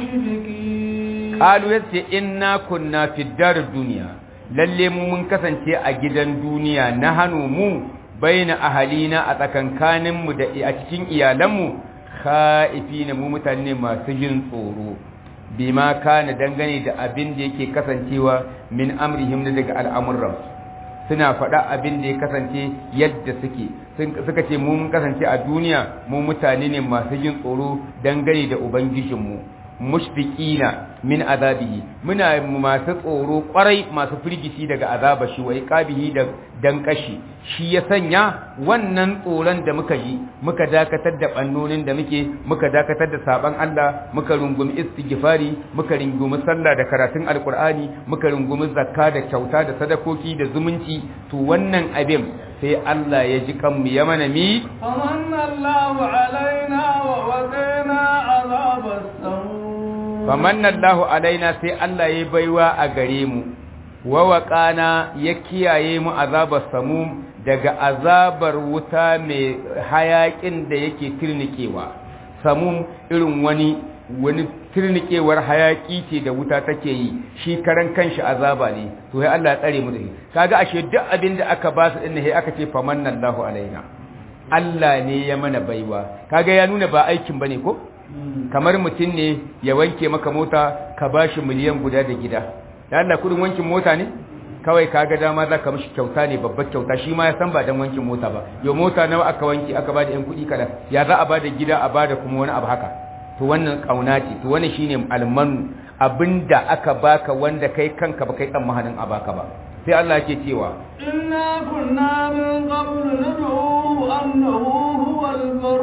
مشركين qalu yace inna kunna fi darid dunya lalle mu mun kasance a gidan duniya na hanu mu baina ahalina a tsakankanin mu da a cikin iyalan mu khaifina mu mutane masu jin tsoro bima kana dangane da abin da yake kasancewa min amrihim daga al'amuran suna faɗa abin da ya kasance yadda suke suka ce mu mun kasance a duniya mu mutane ne masu jin tsoro dangane da ubangijinmu mushfiqina min azabihi muna masu tsoro kwarai masu firgici daga azaba shi wa iqabihi da dankashi shi ya sanya wannan tsoron da muka ji muka dakatar da bannonin da muke muka dakatar da saban Allah muka rungumi istighfari muka rungumi sallah da karatun alqur'ani muka rungumi zakka da kyauta da sadakoki da zumunci to wannan abin sai Allah ya ji kanmu ya mana mi فمن الله علينا ووقينا عذاب السموم famanna Allahu alaina sai Allah ya baiwa a gare mu wa waqana ya kiyaye mu azabar samum daga azabar wuta mai hayakin da yake tirnikewa samum irin wani wani tirnikewar hayaki ce da wuta take yi shi karan kanshi azaba ne to sai Allah ya tsare mu da shi kaga ashe duk abin da aka ba su din sai aka ce famanna Allahu alaina Allah ne ya mana baiwa kaga ya nuna ba aikin bane ko kamar mutum ne ya wanke maka mota ka ba shi miliyan guda da gida da Allah kudin wankin mota ne kawai ka ga dama za ka mishi kyauta ne babbar kyauta shi ma ya san ba don wankin mota ba yau mota nawa aka wanki aka ba da yan kuɗi kada ya za a ba da gida a ba da kuma wani abu haka to wannan kauna ce to wannan shine almanu abinda aka baka wanda kai kanka ba kai tsammanin a baka ba sai Allah yake cewa إنا كنا من قبل ندعوه أنه هو البر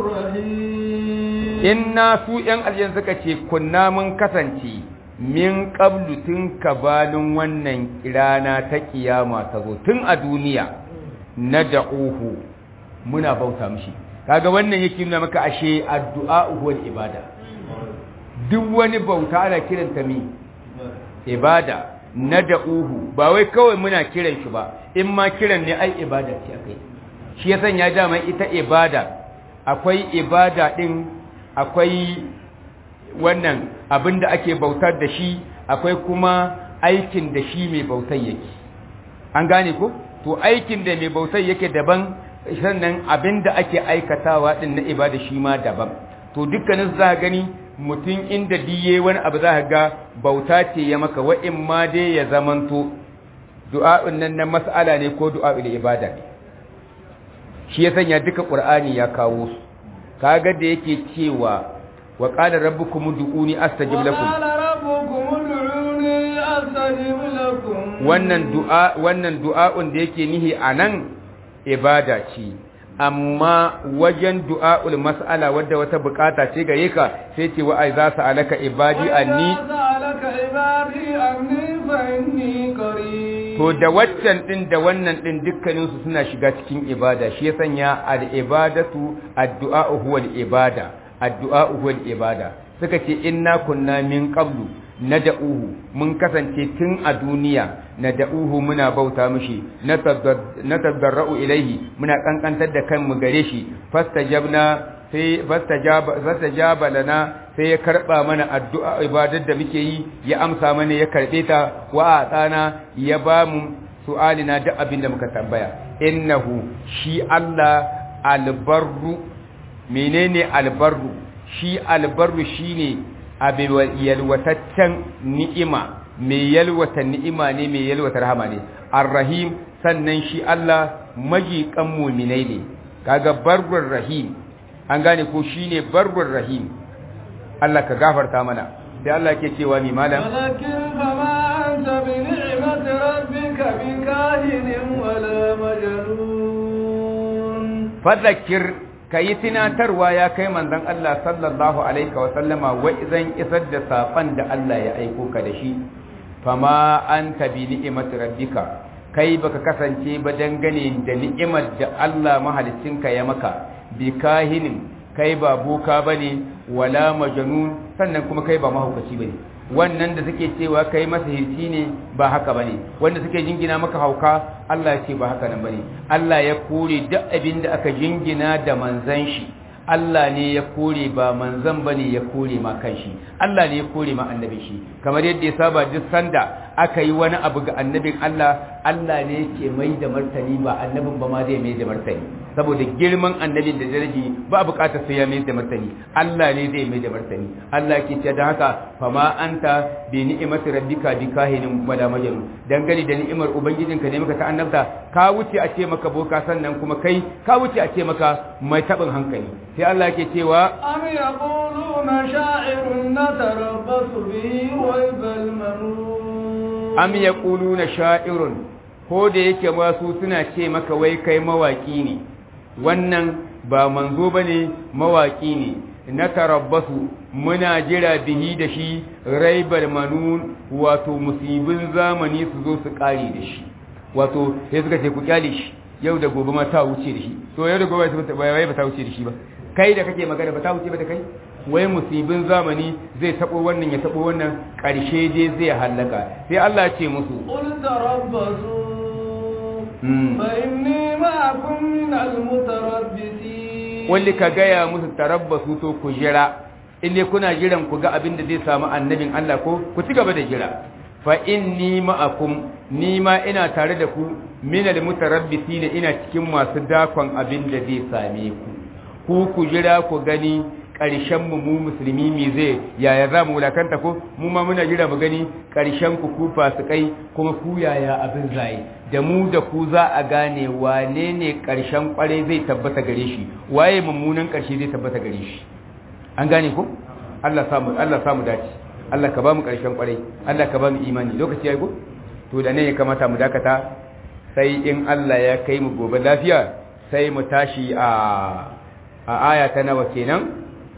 الرحيم inna su ‘yan aljan suka ce kunna mun kasance min ƙablu tun kabalin wannan rana ta kiyama ta zo tun a duniya na da'uhu muna bauta mishi kaga wannan yake nuna maka ashe addu'a wal ibada duk wani bauta ana kiranta mi ibada na da'uhu ba wai kawai muna kiran shi ba in ma kiran ne ai ibada ce akai shi ya sanya dama ita ibada akwai ibada din akwai wannan abin da ake bautar da shi akwai kuma aikin da shi mai bautar yake an gane ko to aikin da mai bautar yake daban sannan abin da ake aikatawa din na ibada shi ma daban to dukkanin za gani mutum inda diye wani abu za ga bauta ce ya maka wa'in ma dai ya zamanto du'a'un nan na mas'ala ne ko du'a'ul ibada ne shi ya sanya duka qur'ani ya kawo su kaga da yake cewa wa qala rabbukum ud'uni astajib lakum وقال ربكم ادعوني أستجب لكم wannan du'a wannan du'a'un da yake nihi anan ibada ce amma wajen du'a'ul mas'ala wadda wata bukata ce gare ka sai ce wa ai za su alaka ibadi anni وإذا سألك عبادي عني فإني قريب to da waccan din da wannan din dukkanin su suna shiga cikin ibada shi ya sanya al-ibadatu ad-du'a huwa al-ibada ad-du'a huwa al-ibada suka ce inna kunna min qablu nad'uhu mun kasance tun a duniya nad'uhu muna bauta mishi natadarra'u ilaihi muna kankantar da kanmu gare shi fastajabna sai fastajaba lana sai ya karba mana addu'a ibadar da muke yi ya amsa mana ya karbe ta wa atana ya ba mu su'alina duk abin da muka tambaya innahu shi Allah albarru menene albarru shi albarru shine abin yalwataccen ni'ima mai yalwata ni'ima ne mai yalwata rahama ne arrahim sannan shi Allah majiƙan muminai ne kaga barrur rahim an gane ko shine barrur rahim Allah ka gafarta mana sai Allah ke cewa ni malam ولكن فما أنت بنعمة ربك بكاهن ولا مجنون fadhakir kayi tunatarwa ya kai manzon Allah sallallahu alaihi wa sallama wa idan isar da safan da Allah ya aiko ka da shi fama anta bi ni'imati rabbika kai baka kasance ba dangane da ni'imar da Allah mahalicinka ya maka bi kahinin kai ba boka bane wala majnun sannan kuma kai ba mahaukaci bane wannan da suke cewa kai masa hirci ne ba haka bane wanda suke jingina maka hauka Allah ya ce ba haka nan bane Allah ya kore duk abin da aka jingina da manzan shi Allah ne ya kore ba manzan bane ya kore ma kanshi Allah ne ya kore ma annabi shi kamar yadda ya saba duk sanda aka yi wani abu ga annabin Allah Allah ne yake mai da martani ba annabin ba ma zai mai da martani saboda girman annabin da daraji ba bukatar sai ya mai da martani Allah ne zai mai da martani Allah ke ce da haka fama anta bi ni'imati rabbika bi kahinin wala majnun dangane da ni'imar ubangijinka ne maka ta annabta ka wuce a ce maka boka sannan kuma kai ka wuce a ce maka mai tabin hankali sai Allah ke cewa أم يقولون شاعر نتربص به ريب المنون am yaquluna sha'irun ko da yake masu suna ce maka wai kai mawaki ne wannan ba manzo bane mawaki ne na tarabbasu muna jira bihi da shi raibal manun wato musibin zamani su zo su kare da shi wato sai suka ce ku kyale shi yau da gobe ma ta wuce da shi to yau da gobe ba wai ba ta wuce da shi ba kai da kake magana ba ta wuce ba da kai wai musibin zamani zai tabo wannan ya tabo wannan karshe dai zai halaka sai Allah ya ce musu قل تربصوا Mm. فإني معكم من المتربصين wanda ka gaya musu tarabbasu to ku jira inda kuna jiran ku ga abin da zai samu annabin Allah ko ku ci gaba da jira fa inni ma'akum ni ma ina tare da ku minal mutarabbisin ina cikin masu dakon abin da zai same ku ku ku jira ku gani ƙarshen mu mu musulmi mi zai yaya za mu wulakanta ko mu ma muna jira mu gani ƙarshen ku ku fasikai kuma ku yaya abin zai da mu da ku za a gane wane ne ƙarshen ƙware zai tabbata gare shi waye mummunan ƙarshe zai tabbata gare shi an gane ko Allah samu Allah samu dace Allah ka ba mu ƙarshen ƙware Allah ka ba mu imani lokaci yayi ko to da ne ya kamata mu dakata sai in Allah ya kai mu gobe lafiya sai mu tashi a a aya ta nawa kenan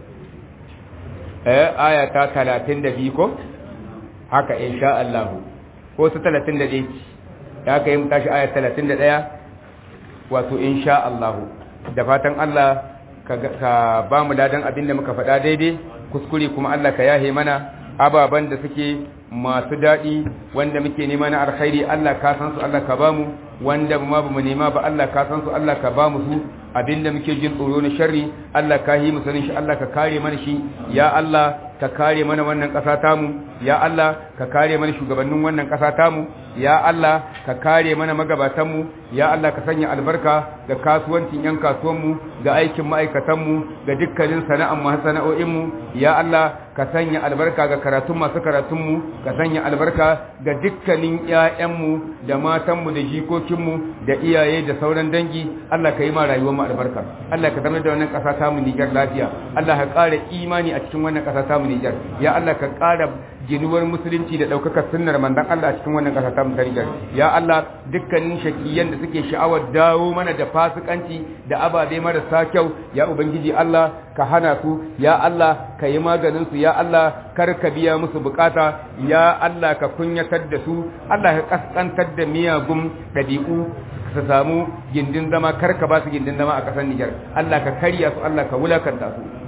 eh aya ta 32 ko haka insha Allah ko ta 31 ya kai mu tashi aya 31 wato insha Allah da fatan Allah ka ba mu ladan abinda muka faɗa daidai kuskure kuma Allah ka yahe mana ababan da suke masu daɗi wanda muke nema na alkhairi Allah ka san su Allah ka ba mu wanda ma ba mu nema ba Allah ka san su Allah ka ba mu su abinda muke jin tsoro na sharri Allah ka yi mu sanin shi Allah ka kare mana shi ya Allah ka kare mana wannan ƙasa tamu ya Allah ka kare mana shugabannin wannan ƙasa tamu ya Allah ka kare mana magabatanmu ya Allah ka sanya albarka ga kasuwancin yan kasuwanmu ga aikin ma'aikatanmu ga dukkanin sana'an masu sana'o'inmu ya Allah ka sanya albarka ga karatun masu karatunmu ka sanya albarka ga dukkanin ƴaƴanmu da matanmu da jikokinmu da iyaye da sauran dangi Allah ka yi ma rayuwar mu albarka Allah ka zama da wannan ƙasa tamu Niger lafiya Allah ka ƙara imani a cikin wannan ƙasa tamu Niger ya Allah ka ƙara ginuwar musulunci da ɗaukakar sunnar mandan Allah a cikin wannan ƙasa ta Niger ya Allah dukkanin shakiyan da suke sha'awar dawo mana da fasikanci da ababe marasa kyau ya ubangiji Allah ka hana su ya Allah ka yi maganin su ya Allah kar ka biya musu bukata ya Allah ka kunyatar da su Allah ka kaskantar da miyagun ɗabi'u su samu gindin zama kar ka ba su gindin zama a ƙasar Niger Allah ka karya su Allah ka wulakanta su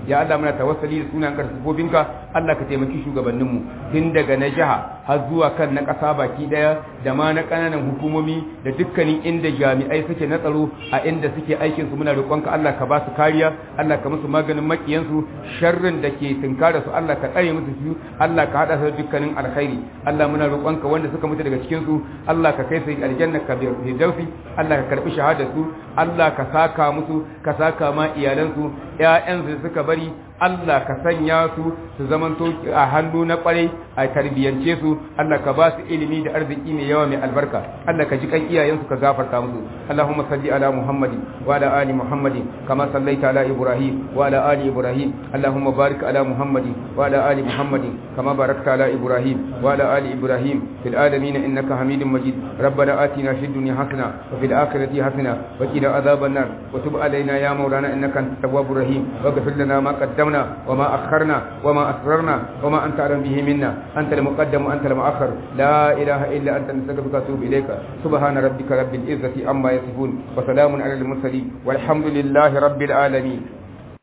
ya Allah muna tawassali da sunan karfofin Allah ka taimaki shugabanninmu tun daga na jiha har zuwa kan na ƙasa baki daya da ma na ƙananan hukumomi da dukkanin inda jami'ai suke na tsaro a inda suke aikin su muna roƙonka Allah ka ba su kariya Allah ka musu maganin makiyansu sharrin da ke tunkara su Allah ka tsare musu su Allah ka hada su dukkanin alkhairi Allah muna roƙonka wanda suka mutu daga cikin su Allah ka kai su aljanna ka bi dausi Allah ka karbi shahadar su Allah ka saka musu ka saka ma iyalansu ƴaƴansu da suka bari Allah ka sanya su su zamanto a hannu na kwarai a tarbiyance su Allah ka ba su ilimi da arziki mai yawa mai albarka Allah ka ji kan iyayensu ka gafarta musu Allahumma salli ala Muhammadin wa ala ali Muhammadin kama sallaita ala Ibrahim wa ala ali Ibrahim Allahumma barik ala Muhammadin wa ala ali Muhammadin kama barakta ala Ibrahim wa ala ali Ibrahim fil alamin innaka Hamidum Majid ربنا آتنا في الدنيا حسنة وفي الآخرة حسنة وقنا عذاب النار وتب علينا يا مولانا إنك أنت التواب الرحيم واغفر لنا ما قدمنا وما أخرنا وما أسررنا وما أنت أعلم به منا أنت المقدم وأنت المؤخر لا إله إلا أنت نستغفرك ونتوب إليك سبحان ربك رب العزة عما يصفون وسلام على المرسلين والحمد لله رب العالمين